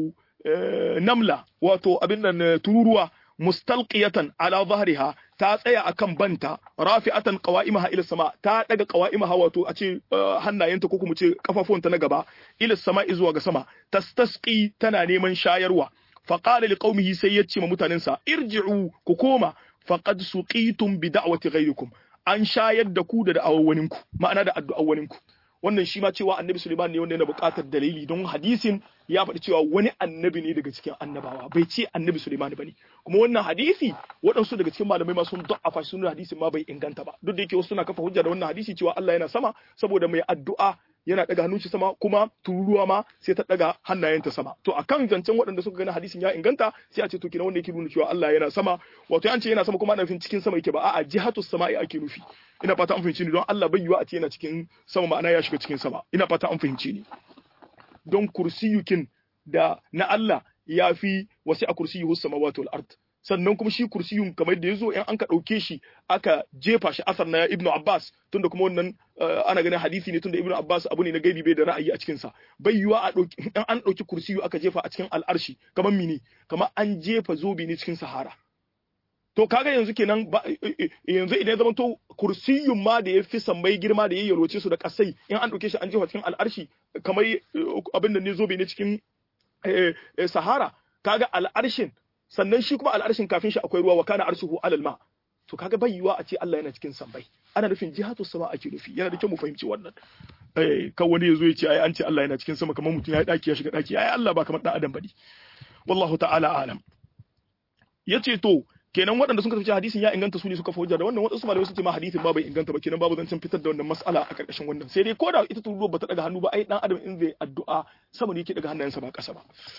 namla wato abin nan tururuwa mustalqiyatan ala zahriha ta tsaya akan banta rafi'atan qawa'imaha ila sama ta daga qawa'imaha wato a ce hannayenta ko kuma ce kafafuwanta na gaba ila sama zuwa ga sama tastasqi tana neman shayarwa faqala liqaumihi sai yace ma mutanensa irji'u ku koma faqad suqitum bi da'wati ghayrikum an shayar da ku da da'awawaninku ma'ana da addu'awaninku wannan shi ma cewa annabi Suleiman ne wanda yana buƙatar dalili don hadisin ya faɗi cewa wani annabi ne daga cikin annabawa bai ce annabi Suleiman bane kuma wannan hadisi waɗansu daga cikin malamai ma sun da'afa shi sunan hadisin ma bai inganta ba duk da yake wasu suna kafa hujja da wannan hadisi cewa Allah yana sama saboda mai addu'a yana daga hannun shi sama kuma tururuwa ma sai ta daga hannayenta sama to akan zancen waɗanda suka gani hadisin ya inganta sai a ce to kina wanda yake nuna cewa Allah yana sama wato an ce yana sama kuma ana nufin cikin sama yake ba a'a jihatu sama'i ake nufi ina fata an fahimci ni don Allah bai yiwa a ce yana cikin sama ma'ana ya shiga cikin sama ina fata an fahimci ni don kursiyukin da na Allah ya fi wasi a kursiyuhu samawati wal ard sannan kuma shi kursiyun kamar da yazo in an ka dauke shi aka jefa shi asar na Ibn Abbas tunda kuma wannan ana ganin hadisi ne tunda Ibn Abbas abu ne na gaibi bai da ra'ayi a cikin sa bai yiwa a dauki in an dauki kursiyu aka jefa a cikin al'arshi kamar mini kamar an jefa zobe ne cikin sahara to kaga yanzu kenan yanzu idan ya zama to kursiyun ma da ya fi sammai girma da ya yalwace su da kasai in an dauke shi an jefa cikin al'arshi kamar abin da ne zobe ne cikin sahara kaga al'arshin sannan shi kuma al'arshin kafin shi akwai ruwa wa kana arshuhu alal ma to kaga bai yiwa a ce Allah yana cikin sammai ana nufin jihatu sama ake nufi yana da kyau mu fahimci wannan eh kan wani yazo ya ce ai an ce Allah yana cikin sama kamar mutum ya daki ya shiga daki ai Allah ba kamar dan adam bane wallahu ta'ala alam yace to kenan waɗanda sun tafi hadisin ya inganta su ne suka hujja da wannan waɗansu malamai sun ce ma hadisin ba bai inganta ba kenan babu zancen fitar da wannan mas'ala a ƙarƙashin wannan sai dai ko da ita turuwa bata daga hannu ba ai dan adam in zai addu'a sama ne yake daga hannayensa ba ƙasa ba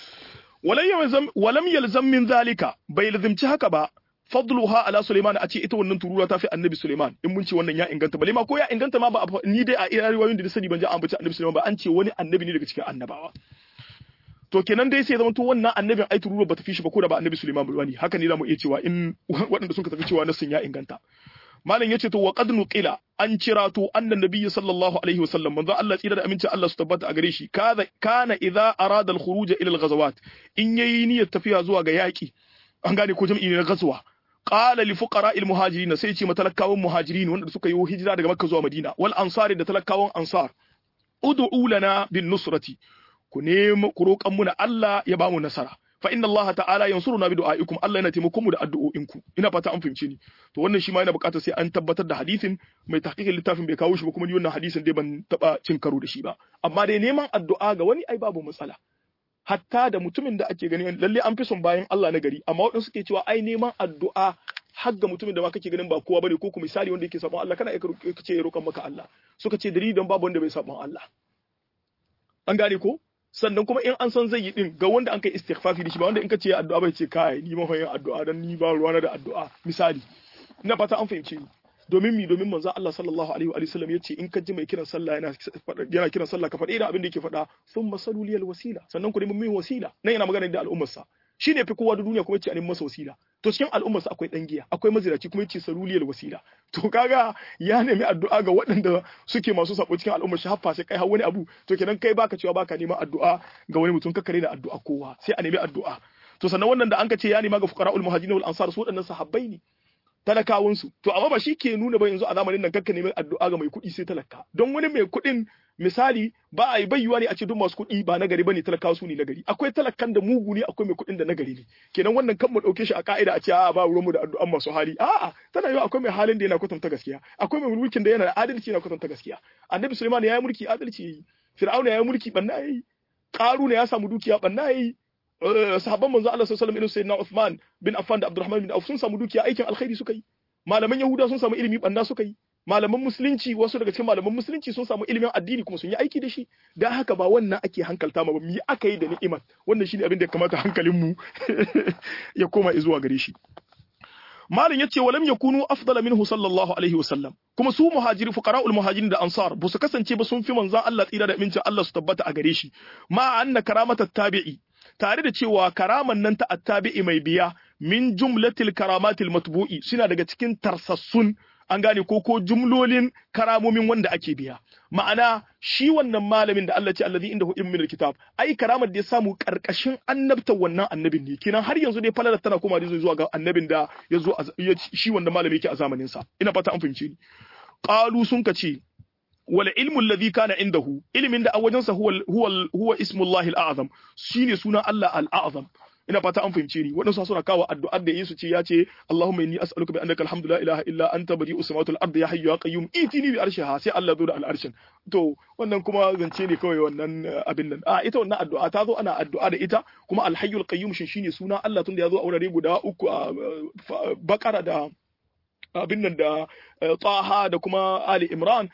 walam yalzam min zalika bai lazimci haka ba fadluha ala Sulaiman a ce ita wannan turuwa ta fi annabi Sulaiman in mun ce wannan ya inganta bale ma ko ya inganta ma ba ni dai a iya riwayoyin da na sani ban ji an bace annabi Sulaiman ba an ce wani annabi ne daga cikin annabawa to kenan dai sai zama to wannan annabin ai turuwa bata fi shi ba ko da ba annabi Sulaiman ba ne haka ne zamu iya cewa in waɗanda sun tafi cewa nasin ya inganta malam yace to wa qad nuqila an cira to annan nabiyyi sallallahu alaihi wasallam manzo Allah tsira da aminci Allah su tabbata a gare shi kaza kana idza arada al khuruj ila al ghazawat in yayi niyyar tafiya zuwa ga yaki an gane ko jam'i ne na ghazwa qala li fuqara al muhajirin sai ce matalakawan muhajirin wanda suka yi hijira daga makka zuwa madina wal ansari da talakawan ansar ud'u lana bin nusrati ku nemi ku roƙan muna Allah ya bamu nasara fa inna Allah ta'ala yansuruna bi du'aikum Allah yana taimakon mu da addu'o'inku ina fata an fahimce ni to wannan shi ma yana buƙatar sai an tabbatar da hadisin mai tahqiqin littafin bai kawo shi ba kuma ni wannan hadisin dai ban taba cin karo da shi ba amma dai neman addu'a ga wani ai babu matsala hatta da mutumin da ake gani lalle an fi son bayan Allah na gari amma waɗansu suke cewa ai neman addu'a har ga mutumin da ma kake ganin ba kowa bane ko kuma misali wanda yake sabon Allah kana ka ce ya roƙan maka Allah suka ce dalilin babu wanda bai sabon Allah an gane ko sannan kuma in an san zai yi din ga wanda an kai istighfafi da shi ba wanda in ka ce addu'a bai ce kai ni ma yin addu'a dan ni ba ruwana da addu'a misali ina fata an fahimce ni domin mi domin manzo Allah sallallahu alaihi wa sallam yace in ka ji mai kiran sallah yana yana kiran sallah ka faɗi da abin da yake faɗa thumma salu liyal wasila sannan ku nemi min wasila nan yana magana da al'ummar sa shine fi kowa da duniya kuma yace a nemi masa wasila to cikin al'ummar sa akwai dan giya akwai maziraci kuma yace salu liyal wasila to kaga ya nemi addu'a ga waɗanda suke masu sabo cikin al'ummar shi haffa sai kai har wani abu to kenan kai baka cewa baka neman addu'a ga wani mutum kakkare da addu'a kowa sai a nemi addu'a to sannan wannan da an ka ce ya nema ga fuqara'ul muhajirin wal ansar su waɗannan sahabbai ne talakawansu to amma ba shi ke nuna ba yanzu a zamanin nan kakka neman addu'a ga mai kuɗi sai talaka don wani mai kuɗin misali ba a yi bayyuwa ne a ce duk masu kuɗi ba na gari bane talakawa su ne na gari akwai talakan da mugu ne akwai mai kuɗin da na gari ne kenan wannan kan mu ɗauke shi a ka'ida a ce a ba ruwanmu da addu'an masu hali a'a tana yiwa akwai mai halin da yana kwatanta gaskiya akwai mai mulkin da yana da adalci yana kwatanta gaskiya annabi Sulaiman ya yi mulki adalci yayi Fir'auna ya yi mulki banna yayi Qaruna ya samu dukiya banna yayi sahabban manzo Allah sallallahu alaihi wasallam irin sayyidina Uthman bin Affan da Abdurrahman bin Auf sun samu dukiya aikin alkhairi suka yi malaman Yahuda sun samu ilimi banna suka yi malaman musulunci wasu daga cikin malaman musulunci sun samu ilimin addini kuma sun yi aiki da shi dan haka ba wannan ake hankalta ma ba mu yi aka yi da ni'imar wannan shine abin da ya kamata hankalin mu ya koma zuwa gare shi malin yace walam yakunu afdala minhu sallallahu alaihi wasallam kuma su muhajiri fuqara'ul muhajirin da ansar ba su kasance ba sun fi manzon Allah tsira da amincin Allah su tabbata a gare shi ma anna karamata tabi'i tare da cewa karaman nan ta attabi'i mai biya min jumlatil karamatil matbu'i suna daga cikin tarsassun an gane ko ko jumlolin karamomin wanda ake biya ma'ana shi wannan malamin da Allah ce allazi indahu ilmin alkitab ai karamar da ya samu karkashin annabta wannan annabin ne kenan har yanzu dai falalar tana koma da zuwa ga annabin da ya zo shi wannan malami yake a zamanin sa ina fata an fahimce ni qalu sun kace wal ilmu alladhi kana indahu ilmin da a wajensa huwa huwa huwa ismullahi al-a'zam shine sunan Allah al-a'zam ina fata an fahimce ni waɗansu suna kawo addu'ar da Yesu ce ya ce Allahumma inni as'aluka bi annaka alhamdu la ilaha illa anta badi'u samawati wal ardi ya hayyu ya qayyum itini bi arshiha sai Allah zo da al'arshin to wannan kuma zance ne kawai wannan abin nan a ita wannan addu'a ta zo ana addu'a da ita kuma al-hayyul qayyum shin shine suna Allah tunda ya zo a wurare guda uku a bakara da abin nan da Taha da kuma Ali Imran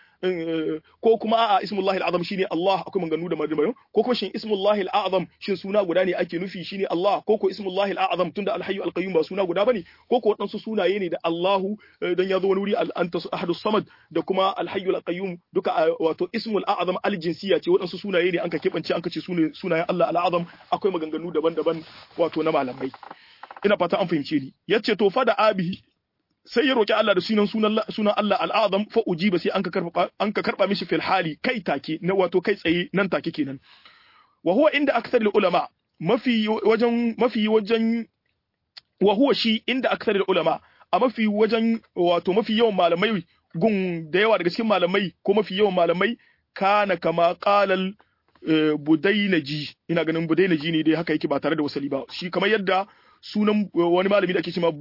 ko kuma a ismullahi al'azam shine Allah akwai maganganu da madamarin ko kuma shin ismullahi al'azam shin suna guda ne ake nufi shine Allah ko ko ismullahi al'azam tunda alhayyu alqayyum ba suna guda bane ko ko wadansu sunaye ne da Allahu dan ya zo wani wuri anta ahadus samad da kuma alhayyu alqayyum duka wato ismul a'zam aljinsiya ce wadansu sunaye ne anka kebance anka ce sunayen Allah al'azam akwai maganganu daban-daban wato na malamai ina fata an fahimce ni yace to fa da abihi sai ya roki Allah da sunan sunan Allah al'azam fa ujiba sai an ka karba an ka karba mishi fil hali kai take na wato kai tsaye nan take kenan wa huwa inda akthar ulama mafi wajen mafi wajen wa huwa shi inda akthar ulama a mafi wajen wato mafi yawan malamai gun da yawa daga cikin malamai ko mafi yawan malamai kana kama qalal budainaji ina ganin budainaji ne dai haka yake ba tare da wasali ba shi kamar yadda sunan wani malami da ake cewa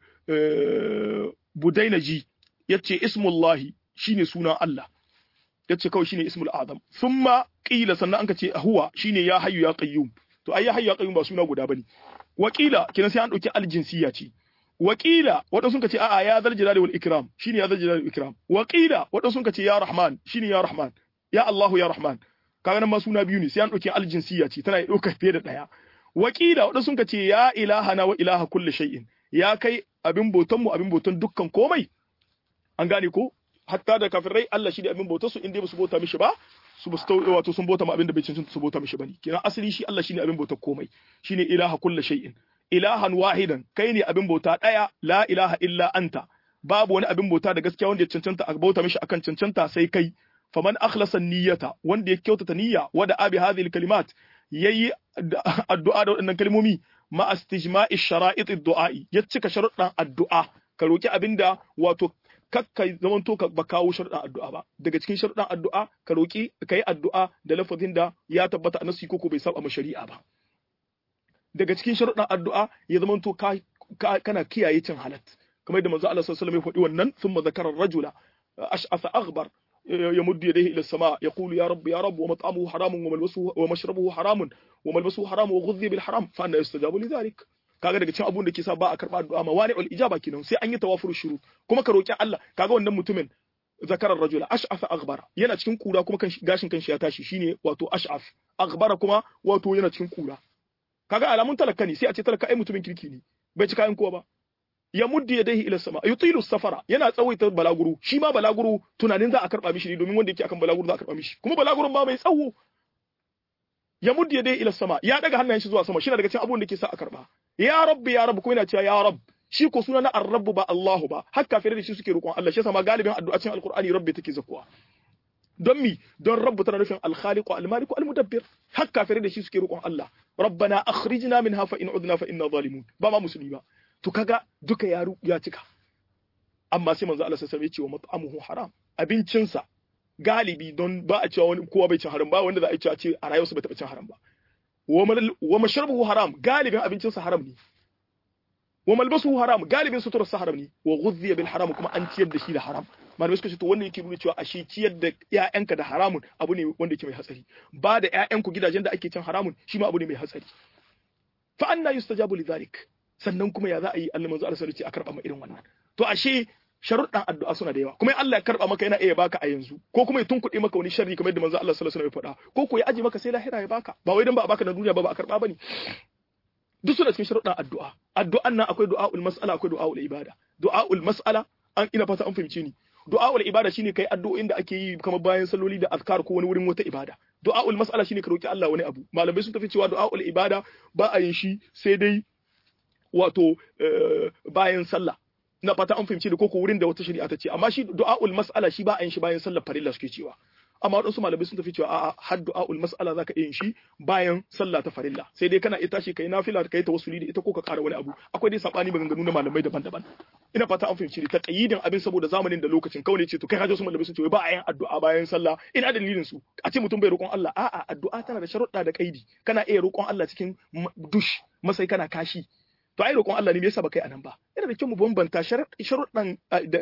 budainaji yace ismullahi shine sunan Allah yace kawai shine ismul azam thumma qila sannan anka ce huwa shine ya hayyu ya qayyum to ai ya hayyu ya qayyum ba suna guda bane wakila kinan sai an dauki aljinsiya ce wakila wadansu sun ce a'a ya zal jalali wal ikram shine ya zal jalali wal ikram wakila wadansu sun ce ya rahman shine ya rahman ya Allahu ya rahman kaga nan ma suna biyu ne sai an dauki aljinsiya ce tana dauka fiye da daya wakila wadansu sun ce ya ilahana wa ilaha kulli shay'in ya kai abin bautan mu abin bautan dukkan komai an gane ko hatta da kafirai Allah shi ne abin bautar su inda ba su bauta mishi ba su basu wato sun bauta ma abin da bai cancanta su bauta mishi bane kenan asali shi Allah shine abin bautar komai shine ilaha kulli shay'in ilahan wahidan kai ne abin bauta daya la ilaha illa anta babu wani abin bauta da gaskiya wanda ya cancanta a bauta mishi akan cancanta sai kai faman akhlasa niyyata wanda ya kyautata niyya wada abi hadhihi kalimat yayi addu'a da waɗannan kalmomi ma istijma'i shara'it ad-du'a'i ya cika sharuɗan addu'a ka roki abinda wato kakka zamanto ka ba kawo sharuɗan addu'a ba daga cikin sharuɗan addu'a ka roki ka yi addu'a da lafazin da ya tabbata a nasi ko bai saba ma shari'a ba daga cikin sharuɗan addu'a ya zamanto ka kana kiyaye cin halat kamar yadda manzo Allah sallallahu alaihi wasallam ya faɗi wannan thumma zakara rajula ash'atha aghbar يمد يديه الى السماء يقول يا رب يا رب ومطعمه حرام وملبسه ومشربه حرام وملبسه حرام وغذي بالحرام فأنا يستجاب لذلك kaga daga cikin abun da ke sa ba a karba addu'a ma wani ijaba kenan sai an yi tawafur shuru kuma ka roki Allah kaga wannan mutumin zakarar rajula ash'af aghbara yana cikin kura kuma kan gashin kanshi ya tashi shine wato ash'af aghbara kuma wato yana cikin kura kaga alamun talaka ne sai a ce talaka ai mutumin kirki ne bai ci kayan kowa ba ya muddi yadayhi ila sama yutilu safara yana tsawaita balaguro shi ma balaguro tunanin za a karba mishi ne domin wanda yake akan balaguro za a karba mishi kuma balagurun ba mai tsawo ya muddi yadayhi ila sama ya daga hannayen shi zuwa sama shi na daga cikin abubuwan da ke sa a karba ya rabbi ya rabbi kuma yana cewa ya rabb shi ko suna na ar-rabb ba Allahu ba har kafirai da shi suke roƙon Allah shi yasa ma galibin addu'a cikin alqur'ani rabbi take zakuwa don mi don rabbu tana nufin al-khaliqu al-maliku al-mudabbir har kafirai da shi suke roƙon Allah rabbana akhrijna minha fa in udna fa inna zalimun ba ma musulmi ba to kaga duka ya ya cika amma sai manzo Allah sallallahu alaihi wasallam ya ce wa mat'amuhu haram abincinsa galibi don ba a cewa wani kowa bai cin haram ba wanda za a cewa ce a rayuwarsa bai taɓa cin haram ba wa mashrabuhu haram galibin abincinsa haram ne wa malbasuhu haram galibin suturarsa haram ne wa ghudhiya bil haram kuma an ciyar da shi da haram malamai suka ce to wannan yake nuna cewa ashe ciyar da ƴaƴanka da haramun abu ne wanda yake mai hatsari ba da ƴaƴanku gidajen da ake cin haramun shi ma abu ne mai hatsari fa anna yustajabu lidhalik sannan kuma ya za a yi Allah manzo Allah sallallahu a karba ma irin wannan to ashe sharuɗan addu'a suna da yawa kuma Allah ya karba maka yana iya baka a yanzu ko kuma ya tunkuɗe maka wani sharri kamar yadda manzo Allah sallallahu alaihi wasallam ya faɗa ko ko ya aje maka sai lahira ya baka ba wai dan ba a baka na duniya ba ba a karba bane duk suna cikin sharuɗan addu'a addu'an nan akwai du'a'ul mas'ala akwai du'a'ul ibada du'a'ul mas'ala an ina fata an fahimce ni du'a'ul ibada shine kai addu'o'in da ake yi kamar bayan salloli da azkar ko wani wurin wata ibada du'a'ul mas'ala shine ka roki Allah wani abu malamai sun tafi cewa du'a'ul ibada ba a yin shi sai dai wato bayan sallah na fata an fahimci da koko wurin da wata shari'a ta ce amma shi du'a'ul mas'ala shi ba a yin shi bayan sallar farilla suke cewa amma waɗansu malamai sun tafi cewa a'a har du'a'ul mas'ala zaka iya yin shi bayan sallah ta farilla sai dai kana iya tashi kai nafila kai tawassuli da ita ko ka ƙara wani abu akwai dai sabani maganganu na malamai daban-daban ina fata an fahimci ta qayyidin abin saboda zamanin da lokacin kawai ce to kai hajo su malamai sun ce ba a yin addu'a bayan sallah ina dalilin su a ce mutum bai roƙon Allah a'a addu'a tana da sharuɗa da kaidi kana iya roƙon Allah cikin dush masai kana kashi to ai roƙon Allah ne me yasa ba kai anan ba yana da kyau mu bambanta sharuɗan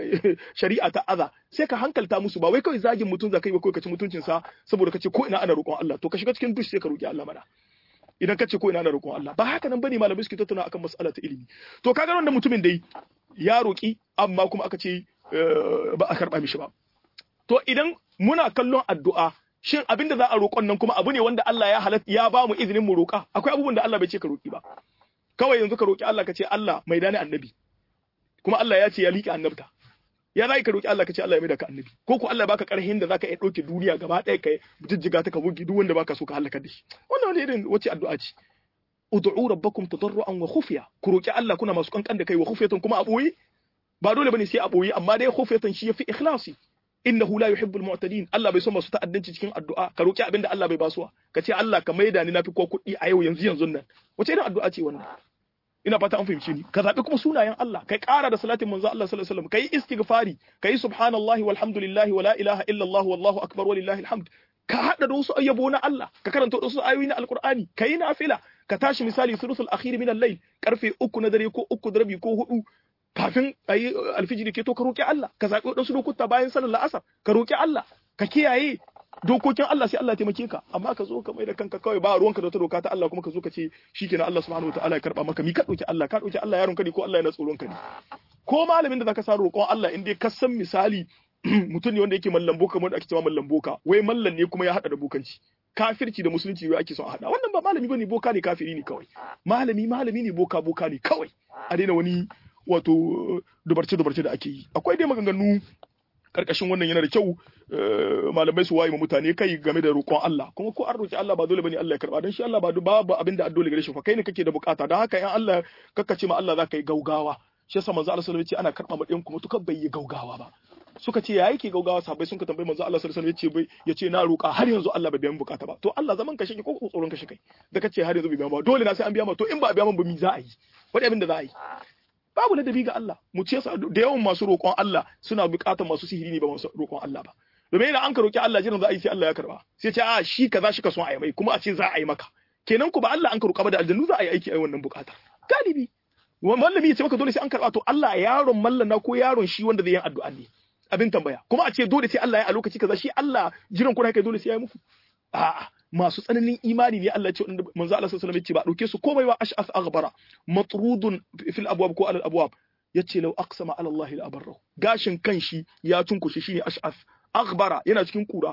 shari'a ta aza sai ka hankalta musu ba wai kawai zagin mutum za ka yi ba kawai ka ci mutuncin sa saboda ka ce ko ina ana roƙon Allah to ka shiga cikin dush sai ka roƙi Allah mana idan ka ce ko ina ana roƙon Allah ba haka nan bane malamai suke tattauna akan mas'ala ta ilimi to kaga wannan mutumin dai ya roƙi amma kuma aka ce ba a karɓa mishi ba to idan muna kallon addu'a shin abinda za a roƙon nan kuma abu ne wanda Allah ya halatta ya ba mu izinin mu roƙa akwai abubuwan da Allah bai ce ka roƙi ba kawai yanzu ka roƙi Allah ka ce Allah mai dani annabi kuma Allah ya ce ya liƙe annabta ya za ka roƙi Allah ka ce Allah ya mai da ka annabi ko ko Allah ya baka ƙarhin da zaka iya ɗauke duniya gaba ɗaya ka jijjiga ta ka bugi duk wanda baka so ka halaka da shi wannan wani irin wace addu'a ce ud'u rabbakum tadarruan wa khufiya ku roƙi Allah kuna masu kankan da kai wa khufiyatan kuma a boye ba dole bane sai a boye amma dai khufiyatan shi yafi ikhlasi innahu la yuhibbul mu'tadin Allah bai so masu ta'addanci cikin addu'a ka roki abin da Allah bai basuwa ka ce Allah ka maida ni nafi ko kuɗi a yau yanzu yanzu nan wace irin addu'a ce wannan ina fata an fahimci ni ka zabi kuma sunayen Allah kai ƙara da salatin manzo Allah sallallahu alaihi wasallam kai istighfari kai subhanallahi walhamdulillahi wala ilaha illallah wallahu akbar walillahi alhamd ka hada da wasu ayyabo na Allah ka karanta wasu ayoyi na alqur'ani kai nafila ka tashi misali sulusul akhir min al-layl karfe uku na dare ko uku da rabi ko hudu kafin ayi alfijiri ke to ka roki Allah ka zabi wadansu lokuta bayan sallar la'asar ka roki Allah ka kiyaye dokokin Allah sai Allah ya taimake ka amma ka zo ka mai da kanka kawai ba ruwanka da wata doka ta Allah kuma ka zo ka ce shikenan Allah subhanahu wataala ya karba maka mi ka dauki Allah ka dauki Allah yaron ka ne ko Allah yana tsoron ka ne ko malamin da zaka sa roƙon Allah in dai ka san misali mutum ne wanda yake mallan boka wanda ake cewa mallan boka wai mallan ne kuma ya hada da bokanci kafirci da musulunci wai ake son a hada wannan ba malami bane boka ne kafiri ne kawai malami malami ne boka boka ne kawai a daina wani wato dubarce dubarce da ake yi akwai dai maganganu karkashin wannan yana da kyau malamai su waye mutane kai game da roƙon Allah kuma ko an roƙi Allah ba dole bane Allah ya karba dan shi Allah ba babu abin da addole gare shi fa kai ne kake da bukata dan haka in Allah kakkace ma Allah zaka yi gaugawa shi yasa manzo Allah sallallahu alaihi wasallam ya ce ana karba ma ɗayan kuma to bai yi gaugawa ba suka ce ya yake gaugawa sahabbai sun ka tambayi manzo Allah sallallahu alaihi wasallam ya ce na roƙa har yanzu Allah bai biya min bukata ba to Allah zaman ka shi ko tsoron ka shi kai da kace har yanzu bai biya ba dole na sai an biya ma to in ba a biya min ba mi za a yi wani abin da za a yi babu ladabi ga Allah mu ce da yawan masu roƙon Allah suna buƙatar masu sihiri ne ba masu roƙon Allah ba domin idan an ka roƙi Allah jiran za a yi sai Allah ya karba sai ce a shi kaza shi ka son a yi mai kuma a ce za a yi maka kenan ku ba Allah an ka roƙa ba da aljannu za a yi aiki a wannan buƙatar galibi mallami ya ce maka dole sai an karba to Allah yaron mallana ko yaron shi wanda zai yi addu'a ne abin tambaya kuma a ce dole sai Allah ya a lokaci kaza shi Allah jiran kuna kai dole sai ya yi muku a'a masu tsananin imani ne Allah ya ce wanda manzo Allah sallallahu alaihi wasallam ya ce ba dauke su komai ba ash'as aghbara matrudun fil abwab ko alal abwab yace law aqsama ala Allah la abarra gashin kanshi ya tunkushe shine ash'as aghbara yana cikin kura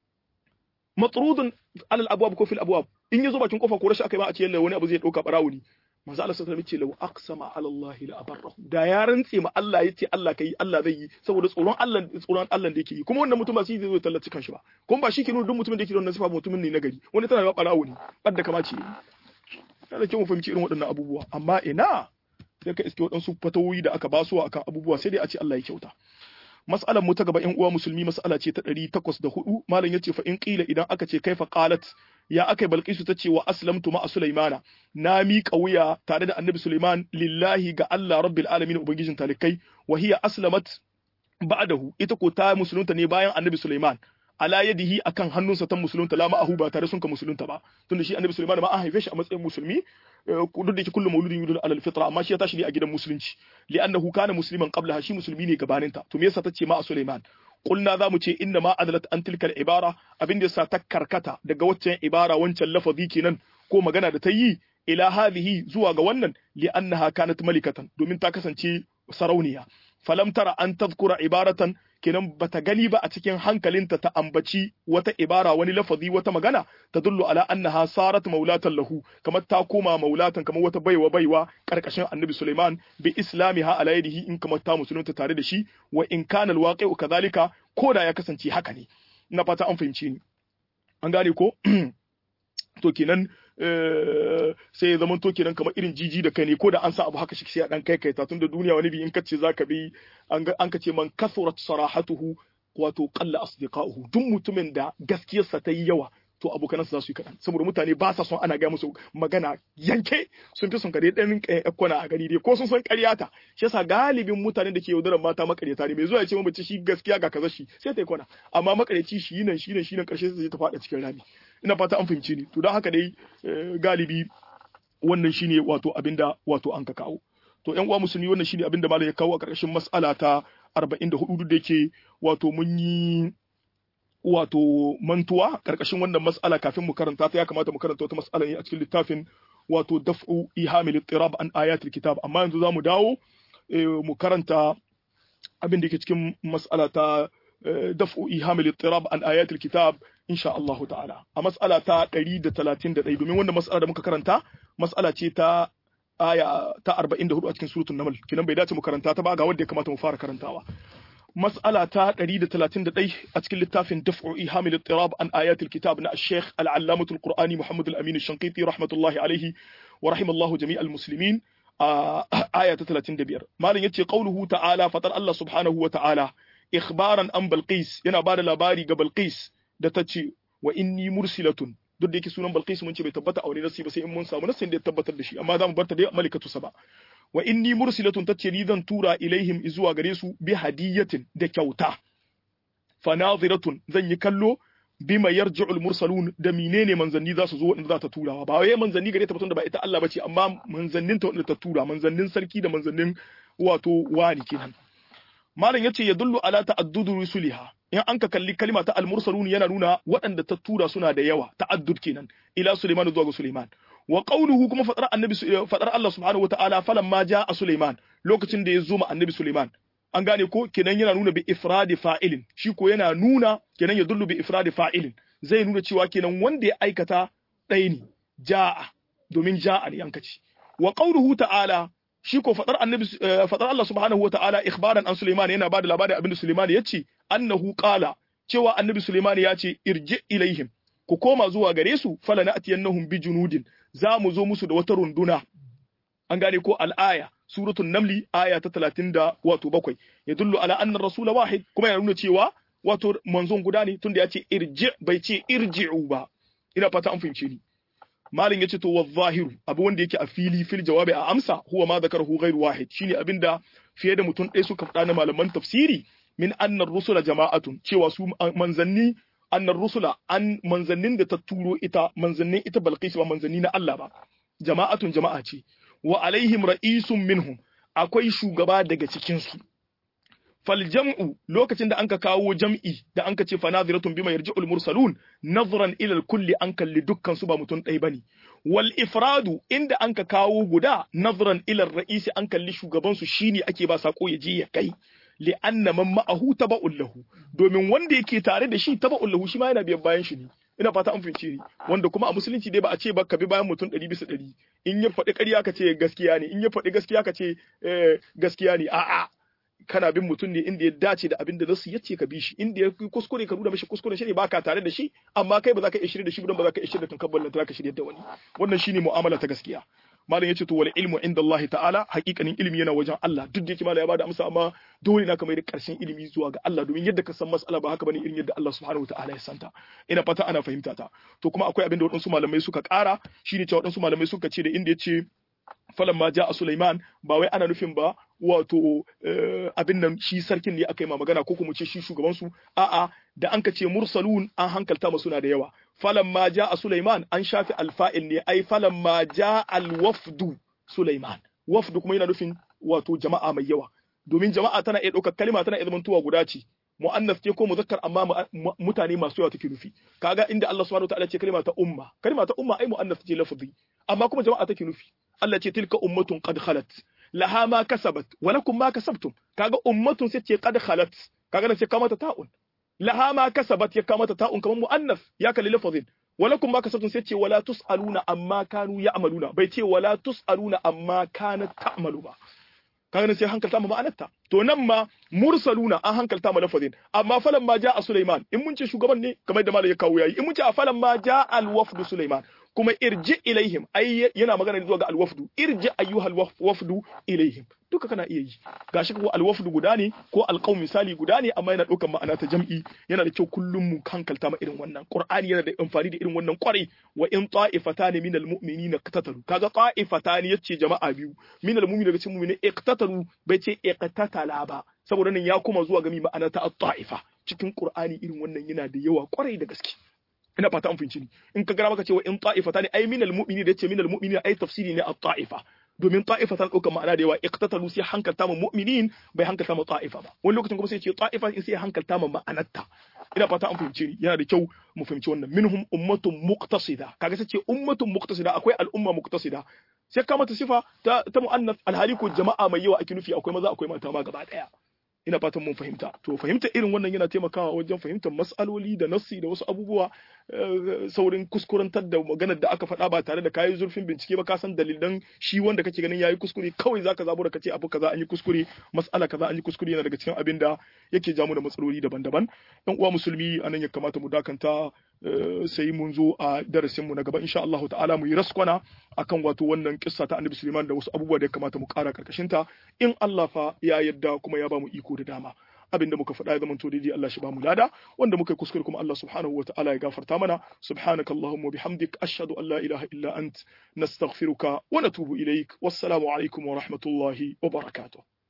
matrudun alal abwab ko fil abwab in yazo bakin kofa ko rashi akai ba a ce yalla wani abu zai dauka barawuni manzo Allah sallallahu alaihi wasallam ya ce law aqsama ala Allah la abarra da ya rantse ma Allah yace Allah kai Allah zai yi saboda tsoron Allah tsoron Allah da yake yi kuma wannan mutum ba shi zai zo tallaci kanshi ba kuma ba shi ke nuna duk mutumin da yake da wannan sifa mutumin ne na gari wani tana da barawo ne badda kama ce yana da kyau mu fahimci irin waɗannan abubuwa amma ina sai ka iske waɗansu fatawoyi da aka basu akan abubuwa sai dai a ce Allah ya kyauta mas'alar mu ta gaba ƴan uwa musulmi mas'ala ce ta 804 malam yace fa in qila idan aka ce kaifa qalat ya akai balqisu tace wa aslamtu ma sulaimana na miƙa wuya tare da annabi sulaiman lillahi ga Allah rabbil alamin ubangijin talikai wa hiya aslamat ba'dahu ita ko ta musulunta ne bayan annabi sulaiman ala yadihi akan hannunsa ta musulunta la ma'ahu ba tare sun ka musulunta ba tunda shi annabi sulaiman ma an haife shi a matsayin musulmi duk da yake kullu mauludin yuladu alal fitra amma shi ya tashi ne a gidan musulunci li'annahu kana musliman qabla shi musulmi ne gabaninta to me yasa tace ma a sulaiman qulna zamu ce inna ma adalat an tilka ibara abin da yasa ta karkata daga waccan ibara wancan lafazi kenan ko magana da ta yi ila hadhihi zuwa ga wannan li'annaha kanat malikatan domin ta kasance sarauniya falam tara an tadhkura ibaratan kenan bata gani ba a cikin hankalinta ta ambaci wata ibara wani lafazi wata magana ta dullu ala annaha sarat maulatan lahu kamar ta koma maulatan kamar wata baiwa baiwa karkashin annabi Sulaiman bi islamiha ala yadihi in kamar ta musulunta tare da shi wa in kana alwaqi'u kadhalika ko da ya kasance haka ne ina fata an fahimci ni an gane ko to kenan sai ya zama to kenan kamar irin jiji da kai ne ko da an sa abu haka shi sai a dan kai kai ta tunda duniya wani bi in kace zaka bi an ka ce man kasurat sarahatuhu wato qalla asdiqahu duk mutumin da gaskiyarsa ta yi yawa to abokanansa za su yi kaɗan saboda mutane ba sa son ana gaya musu magana yanke sun fi son kare ɗan kwana a gani dai ko sun san ƙaryata shi yasa galibin mutanen da ke yaudarar mata makaryata ne mai zuwa ya ce mace shi gaskiya ga kaza shi sai ta yi kwana amma makaryaci shi nan shi nan shi nan ƙarshe sai ta faɗa cikin rami ina fata an fahimci ni to don haka dai galibi wannan shine wato abinda wato an ka kawo to ƴan uwa musulmi wannan shine abinda malam ya kawo a ƙarƙashin mas'ala ta 44 duk da yake wato mun yi wato mantuwa karkashin wannan mas'ala kafin mu karanta ta ya kamata mu karanta wata mas'ala ne a cikin littafin wato daf'u ihamil ittirab an ayatul kitab amma yanzu zamu dawo mu karanta abin da yake cikin mas'ala ta daf'u ihamil ittirab an ayatul kitab insha Allah ta'ala a mas'ala ta 131 domin wannan mas'ala da muka karanta mas'ala ce ta aya ta 44 a cikin suratul naml kinan bai dace mu karanta ta ba ga wanda ya kamata mu fara karantawa مسألة تريد ثلاثين دقيقة أتكلم للتافن دفع إيهام الاضطراب عن آيات الكتاب نا الشيخ العلامة القرآني محمد الأمين الشنقيطي رحمة الله عليه ورحم الله جميع المسلمين آه آية 30 دبير ما لن يتي قوله تعالى فطر الله سبحانه وتعالى إخبارا عن بلقيس ينا بعد لباري قبل قيس دتتي وإني مرسلة duk da yake sunan Balqis mun ce bai tabbata a wani nasi ba sai in mun samu nasin da ya tabbatar da shi amma za mu barta dai malikatu saba wa inni mursilatun tace ni zan tura ilaihim zuwa gare su bi hadiyatin da kyauta fa nadiratun zan yi kallo bima yarji'ul mursalun da menene manzanni za su zo wanda za ta turawa ba wai manzanni gare ta da ba ita Allah bace amma manzannin ta wanda ta tura manzannin sarki da manzannin wato wani kenan malam yace ya dullu ala ta'addudu rusuliha in an ka kalli kalima ta al-mursalun yana nuna waɗanda ta tura suna da yawa ta'addud kenan ila Suleiman zuwa ga Suleiman wa qawluhu kuma fadar annabi fadar Allah subhanahu wataala falamma jaa Suleiman lokacin da ya zo ma annabi Suleiman an gane ko kenan yana nuna bi ifradi fa'ilin shi ko yana nuna kenan ya dullu bi ifradi fa'ilin zai nuna cewa kenan wanda ya aikata ɗaya ne jaa domin jaa ne an kace wa qawluhu ta'ala shi ko fadar annabi fadar Allah subhanahu wataala ikhbaran an Sulaiman yana bada labarin abinda Sulaiman ya ce annahu qala cewa annabi Sulaiman ya ce irji ilaihim ku koma zuwa gare su fala na'tiyannahum bi junudin za mu zo musu da wata runduna an gane ko al'aya suratul namli aya ta 30 da wato bakwai ya dullu ala anna rasul wahid kuma yana nuna cewa wato manzon guda ne tunda ya ce irji bai ce irji'u ba ina fata an fahimce ni malin yace to wa zahiru abu wanda yake a fili fil jawabi a amsa huwa ma zakarahu ghairu wahid shine abinda fiye da mutum ɗaya suka faɗa na malaman tafsiri min annar rusula jama'atun cewa su manzanni annar rusula an manzannin da ta turo ita manzannin ita balqis ba manzanni na Allah ba jama'atun jama'a ce wa alaihim ra'isun minhum akwai shugaba daga cikin su fal jam'u lokacin da anka kawo jam'i da anka ce fanadiratun bima yarji'ul mursalun nazran ila al kulli an kalli dukkan su ba mutum ɗaya bane wal ifradu inda anka kawo guda nazran ila ra'isi an kalli shugaban su shine ake ba sako ya je ya kai li anna man ma'ahu taba'un lahu domin wanda yake tare da shi taba'un lahu shi ma yana biyan bayan shi ne ina fata an fahimce ni wanda kuma a musulunci dai ba a ce ba ka bi bayan mutum ɗari bisa ɗari in ya faɗi ƙarya ka ce gaskiya ne in ya faɗi gaskiya ka ce gaskiya ne a'a kana bin mutum ne inda ya dace da abin da nasu ya ce ka bi shi inda ya kuskure ka nuna mishi kuskuren shi ne baka tare da shi amma kai ba za ka iya shirya da shi ba ba za ka iya shirya da tunkan ballanta za ka shirya da wani wannan shine mu'amala ta gaskiya malam yace to wal ilmu inda Allah ta'ala haƙiƙanin ilimi yana wajen Allah duk da yake malam ya bada amsa amma dole na kamar da karshen ilimi zuwa ga Allah domin yadda ka san mas'ala ba haka bane irin yadda Allah subhanahu ta'ala ya santa ina fata ana fahimta ta to kuma akwai abin da waɗansu malamai suka ƙara shine cewa waɗansu malamai suka ce da inda yace falan ma ja a Sulaiman ba wai ana nufin ba wato abin nan shi sarkin ne aka yi ma magana ko kuma ce shi shugaban su a'a da an ka ce mursalun an hankalta ma suna da yawa falan ma ja a Sulaiman an shafi alfa'il ne ai falan ma ja alwafdu Sulaiman wafdu kuma yana nufin wato jama'a mai yawa domin jama'a tana iya ɗaukar kalima tana iya zamantowa guda ce mu'annas ce ko muzakkar amma mutane masu yawa take nufi kaga inda Allah subhanahu wataala ce kalima ta umma kalima ta umma ai mu'annas ce lafzi amma kuma jama'a take nufi Allah ce tilka ummatun qad khalat laha ma kasabat wa lakum ma kasabtum kaga ummatun sai ce qad khalat kaga nan sai ka mata ta'un laha ma kasabat ya kamata ta'un kamar mu'annas ya kalli lafazin wa lakum ma kasabtum sai ce wala tusaluna amma kanu ya'maluna bai ce wala tusaluna amma kanat ta'malu ba kaga nan sai hankalta ma ma'anarta to nan ma mursaluna an hankalta ma lafazin amma falan ma ja'a Sulaiman in mun ce shugaban ne kamar da malai ya kawo yayi in mun ce a falan ma ja'a al-wafdu Sulaiman kuma irji ilaihim ai yana magana zuwa ga al-wafdu irji ayyuhal wafdu ilaihim duka kana iya yi gashi ko al-wafdu guda ne ko al-qaum misali guda ne amma yana ɗaukar ma'ana ta jam'i yana da kyau kullum mu hankalta ma irin wannan qur'ani yana da amfani da irin wannan kwarai wa in ta'ifatan min al-mu'minina iqtatalu kaga ta'ifatan yace jama'a biyu min al-mu'minina daga cikin mu'mini iqtatalu bai ce iqtatala ba saboda nan ya kuma zuwa ga mi ma'ana ta ta'ifa cikin qur'ani irin wannan yana da yawa kwarai da gaske ina fata an fahimci ni in ka gara maka cewa in ta'ifata ne ai minal mu'mini da yace minal mu'mini ai tafsiri ne a ta'ifa domin ta'ifa tana ɗaukar ma'ana da yawa iqtatalu sai hankalta ma mu'minin bai hankalta ma ta'ifa ba wani lokacin kuma sai ce ta'ifa sai hankalta ma ma'anarta ina fata an fahimci ni yana da kyau mu fahimci wannan minhum ummatun muqtasida kaga sai ce ummatun muqtasida akwai al'umma muqtasida sai ka mata sifa ta ta mu'annas alhali ko jama'a mai yawa ake nufi akwai maza akwai mata ma gaba daya ina fatan mun fahimta to fahimta irin wannan yana taimakawa wajen fahimtar mas'aloli da nassi da wasu abubuwa saurin kuskurantar da maganar da aka faɗa ba tare da kayi zurfin bincike ba ka san dalilan shi wanda kake ganin yayi kuskure kawai zaka zabo da kace abu kaza an yi kuskure mas'ala kaza an yi kuskure yana daga cikin abin da yake jamu da matsaloli daban-daban yan uwa musulmi anan ya kamata mu dakanta sai mun zo a darasin mu na gaba insha Allah ta'ala mu yi raskwana akan wato wannan kissa ta Annabi Sulaiman da wasu abubuwa da ya kamata mu ƙara karkashin ta in Allah fa ya yadda kuma ya ba mu iko da dama abin da muka faɗa ya zama daidai Allah shi ba mu lada wanda muka yi kuskure kuma Allah subhanahu wa ta'ala ya gafarta mana subhanakallahumma bihamdik ashhadu an la ilaha illa ant nastaghfiruka wa natubu ilaik wassalamu alaikum wa rahmatullahi wa barakatuh